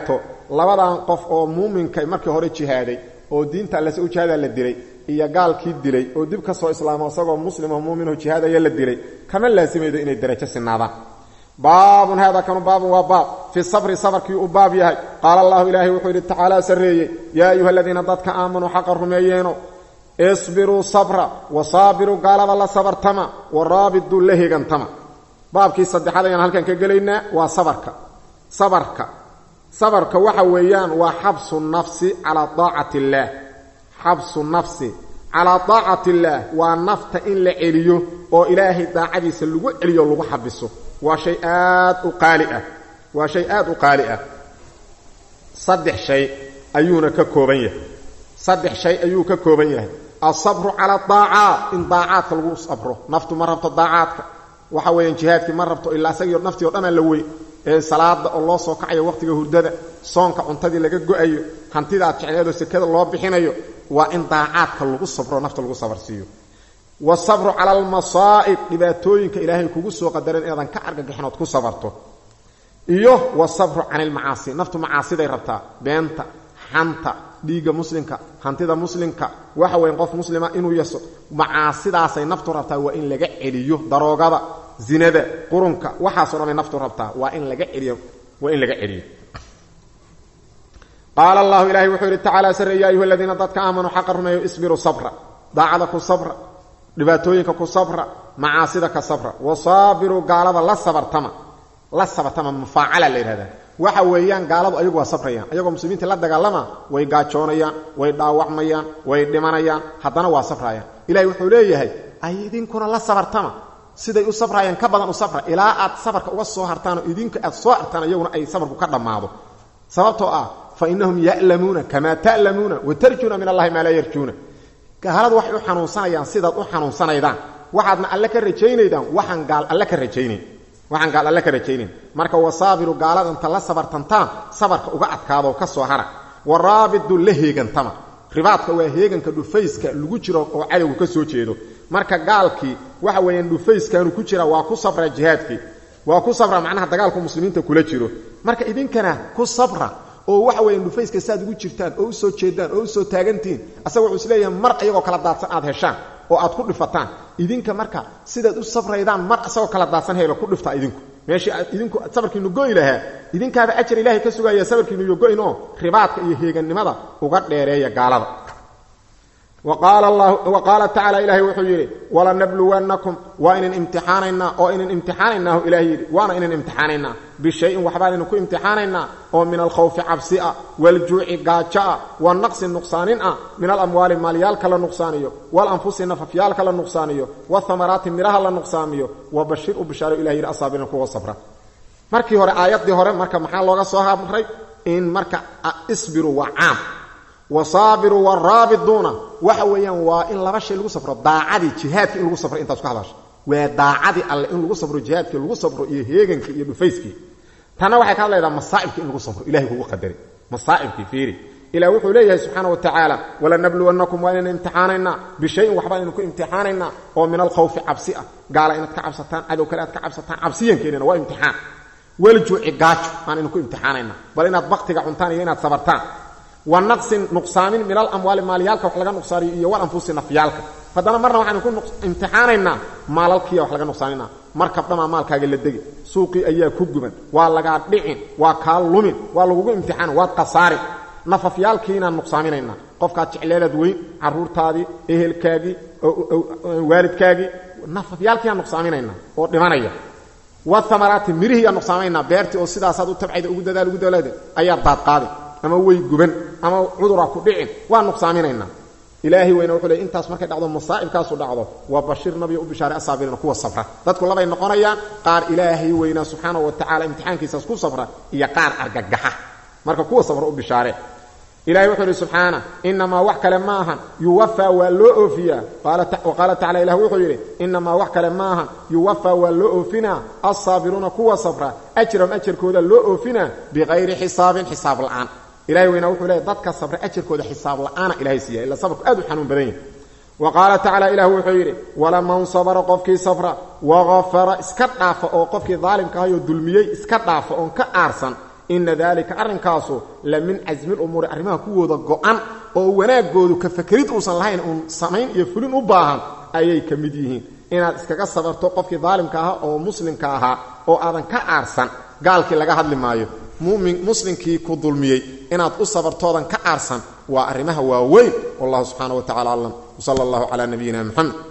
labadan qof oo muuminka markii hore jihaaday oo diinta allese u jihaada la dilay iyo gaalkii dilay oo dib ka soo islaamo isagoo muslimoo muuminoo jihaadaya la dilay kama laasimaydo inay darajo sinaadaan baabun hada kanu baabun waa baab fi sabri sabarkii uu baab yahay qaala allahu ilaahay wuxuu yidhi tacaala sarreeyey yaa ayuha aladiina dadka aamanuu xaqa rumeeyeeno isbiruu sabra wa saabiruu gaalada la sabartama wa raabiduu la hegantama baabkii saddexaad ayaan halkan ka gelaynaa waa sabarka sabarka sabarka waxa weeyaan waa xabsu nafsi calaa daacati illaah xabsu nafsi calaa daacati illaah waa nafta in la celiyo oo ilaahay daacadiisa lagu celiyo lagu xabiso waa shay aad u qaali ah waa shay aad u qaali ah saddex shay ayuuna ka kooban yahay saddex shay ayuu ka kooban yahay alsabru cala daacaat in daacaadka lagu sabro naftu ma rabto daacaadka waxa weeyaan jihaadkii ma rabto ilaa isagio naftii o dhanaa la wey ee salaada oo loo soo kacayo waqtiga hurdada soonka cuntadii laga go-ayo hantida aad jecleedoo sekada loo bixinayo waa in daacaadka lagu sabro nafta lagu sabarsiiyo wasabru cala almasaa'ib dhibaatooyinka ilaahay kugu soo qadaran inaadan ka argagixin ood ku sabarto iyo wasabru cani ilmacaasi naftu macaasiday rabtaa beenta xanta dhiigga muslimka hantida muslimka waxa weyn qof muslima inuu yaso macaasidaasay naftu rabtaa waa in laga celiyo daroogada zinada qurunka waxaaso dhanay naftu rabtaa waa in laga celiyo waa in laga celiyo qaala allahu ilahay wuxuu yidhi tacaala sare ya ayuha aladiina dadka aamanuu xaqa rumeeyo isbiruu sabra daacada ku sabra dhibaatooyinka ku sabra macaasida ka sabra wasaabiruu gaalada la sabartama la sabartama mufaacala la yidhahdaa waxa weeyaan gaaladu ayagu waa sabrayaan ayagoo muslimiinta la dagaalama way gaajoonayaan way dhaawacmayaan way dhimanayaan haddana waa sabrayaan ilahay wuxuu leeyahay ay idinkuna la sabartama siday u sabrayaan ka badan u sabra ilaa aad sabarka uga soo hartaanoo idinka aad soo hartaan iyaguna ay sabarku ka dhammaado sababtoo ah fa innahum ya'lamuuna kamaa ta'lamuuna wa tarjuuna min allahi maa laa yarjuuna gaaladu waxay u xanuunsanayaan sidaad u xanuunsanaydaan waxaadna alle ka rajaynaydaan waxaan gaal alle ka rajaynayn waxaan gaal alle ka rajaynayn marka wasaabiru gaalada inta la sabartantaan sabarka uga adkaadoo ka soo hara wa raabidu la heegantama ribaadka waa heeganka dhufayska lagu jiro oo cadowgu ka soo jeedo marka gaalkii waxa weeyaan dhufayskaanu ku jira waa ku sabra jihaadkii waa ku sabra macnaha dagaalku muslimiinta kula jiro marka idinkana ku sabra oo waxa weeyaan dhufayska saaad ugu jirtaan oo u soo jeedaan oo u soo taagantihiin asaga wuxuu isleeyahay mar iyagoo kala daadsan aad heshaan oo aad ku dhifataan idinka marka sidaad u sabraydaan mar isagoo kala daadsan helo ku dhiftaa idinku meeshii aad idinku sabarkiinu go'i lahaa idinkaaba ajar ilaahay ka sugaya sabarkiinu iyo go'in oo ribaadka iyo heegannimada uga dheereeya gaalada wa qaala tacaala ilaahay wuxuu yidhi walanabluwannakum waa inan imtixaanaynaa oo inan imtixaanaynaahu ilahay yidhi waana inan imtixaanaynaa bishayin waxbaan inu ku imtixaanaynaa oo min alkhawfi cabsi ah waaljuuci gaajo ah wa naqsi nuqsaanin ah min alamwaali maalyaalka la nuqsaaniyo waalanfusi nafafyaalka la nuqsaaniyo wahamaraati midhaha la nuqsaamiyo wa bashir u bishaaro ilah yidhi asaabirin kuwa sabra markii hore aayaddii hore marka maxaa looga soo hamray in marka isbiru waa caam wasaabiruu waraabiduuna waxa weeyaan waa in laba shay lagu safro daacadii jihaadkii in lagu safro intaas ka hadasho waa daacadii alle in lagu safro jihaadkii lagu safro iyo heegankii iyo dhufayskii tanna waxay ka hadlaydaa masaa'ibkii in lagu safro ilahay kugu qadaray masaa'ibkii fiiri ilah wuxuu leeyahay subxaana wa tacaala walanabluwannakum waa inayna imtixaanaynaa bishayin waxbaan idinku imtixaanaynaa oo min alkhawfi cabsi ah gaala inaad ka cabsataan cadow kale aad ka cabsataan cabsiyankeenina waa imtixaan waljuuci gaajo aan idinku imtixaanaynaa bal inaad baktiga cuntaan iyo inaad sabartaan wa naqsin nuqsaamin min alamwaali maalyaalka wax laga nuqsaaniyo iyo walanfusi nafyaalka haddana marna waxaan ku imtixaanaynaa maalalkiiya wax laga nuqsaaninaa markab dhamaa maalkaaga la degi suuqii ayaa ku guban waa lagaa dhicin waa kaa lumin waa lagugu imtixaana waad khasaarin nafafyaalkiinaan nuqsaaminaynaa qofkaad jecleedaad weyn carruurtaadii ehelkaagii waalidkaagii nafafyaalkiiaan nuqsaaminaynaa oo dhimanaya waamaraati mirihiiaan nuqsaamaynaa beertii oo sidaasaad u tabcayda ugu dadaal ugu dadaalaada ayaa daadqaadi ama way guban ama cudura ku dhicin waa nuqsaaminaynaa ilaahay weyna wuxuu leey intaas markay dhacdo masaa'ibkaasu dhacdo waa bashir nabiga u bishaaray asaabiriina kuwa sabra dadku labay noqonayaan qaar ilaahay weynaa subxaanahu wa tacala imtixaankiisaas ku sabra iyo qaar argagaxa marka kuwa sabra u bishaare ilahay wuxuu ihi subxaana inamaa wax kale ma ahan yuwafaa waa loo oofiyaa qaala tacala ilah wuxuu yidhi inamaa wax kale ma ahan yuwafaa waa loo oofinaa alsaabiruuna kuwa sabra ajram ajarkooda loo oofinaa bikayri xisaabin xisaab la'aan ilahay weynaa wuxuu leeya dadka sabra ajarkooda xisaab la'aana ilahay siiya ila sabrku aad u xanuun badan yahi wa qaala tacala ilah wuxuu yidhi walaman sabra qofkii sabra wagafara iska dhaafa oo qofkii daalimka ahayoo dulmiyey iska dhaafa oon ka aarsan ina daalika arrinkaasu la min casmi lumuuri arrimaha kuwooda go-an oo wanaaggoodu ka fakerid uusan lahayn uun samayn iyo fulin u baahan ayay ka mid yihiin inaad iskaga sabarto qofkii daalimka ahaa oo muslimka ahaa oo aadan ka aarsan gaalkii laga hadli maayo mumin muslimkii ku dulmiyey inaad u sabartoodan ka aarsan waa arrimaha waaweyn wallahu subxaana wa tacala aclam wsala allahu calaa nabiyina moxamed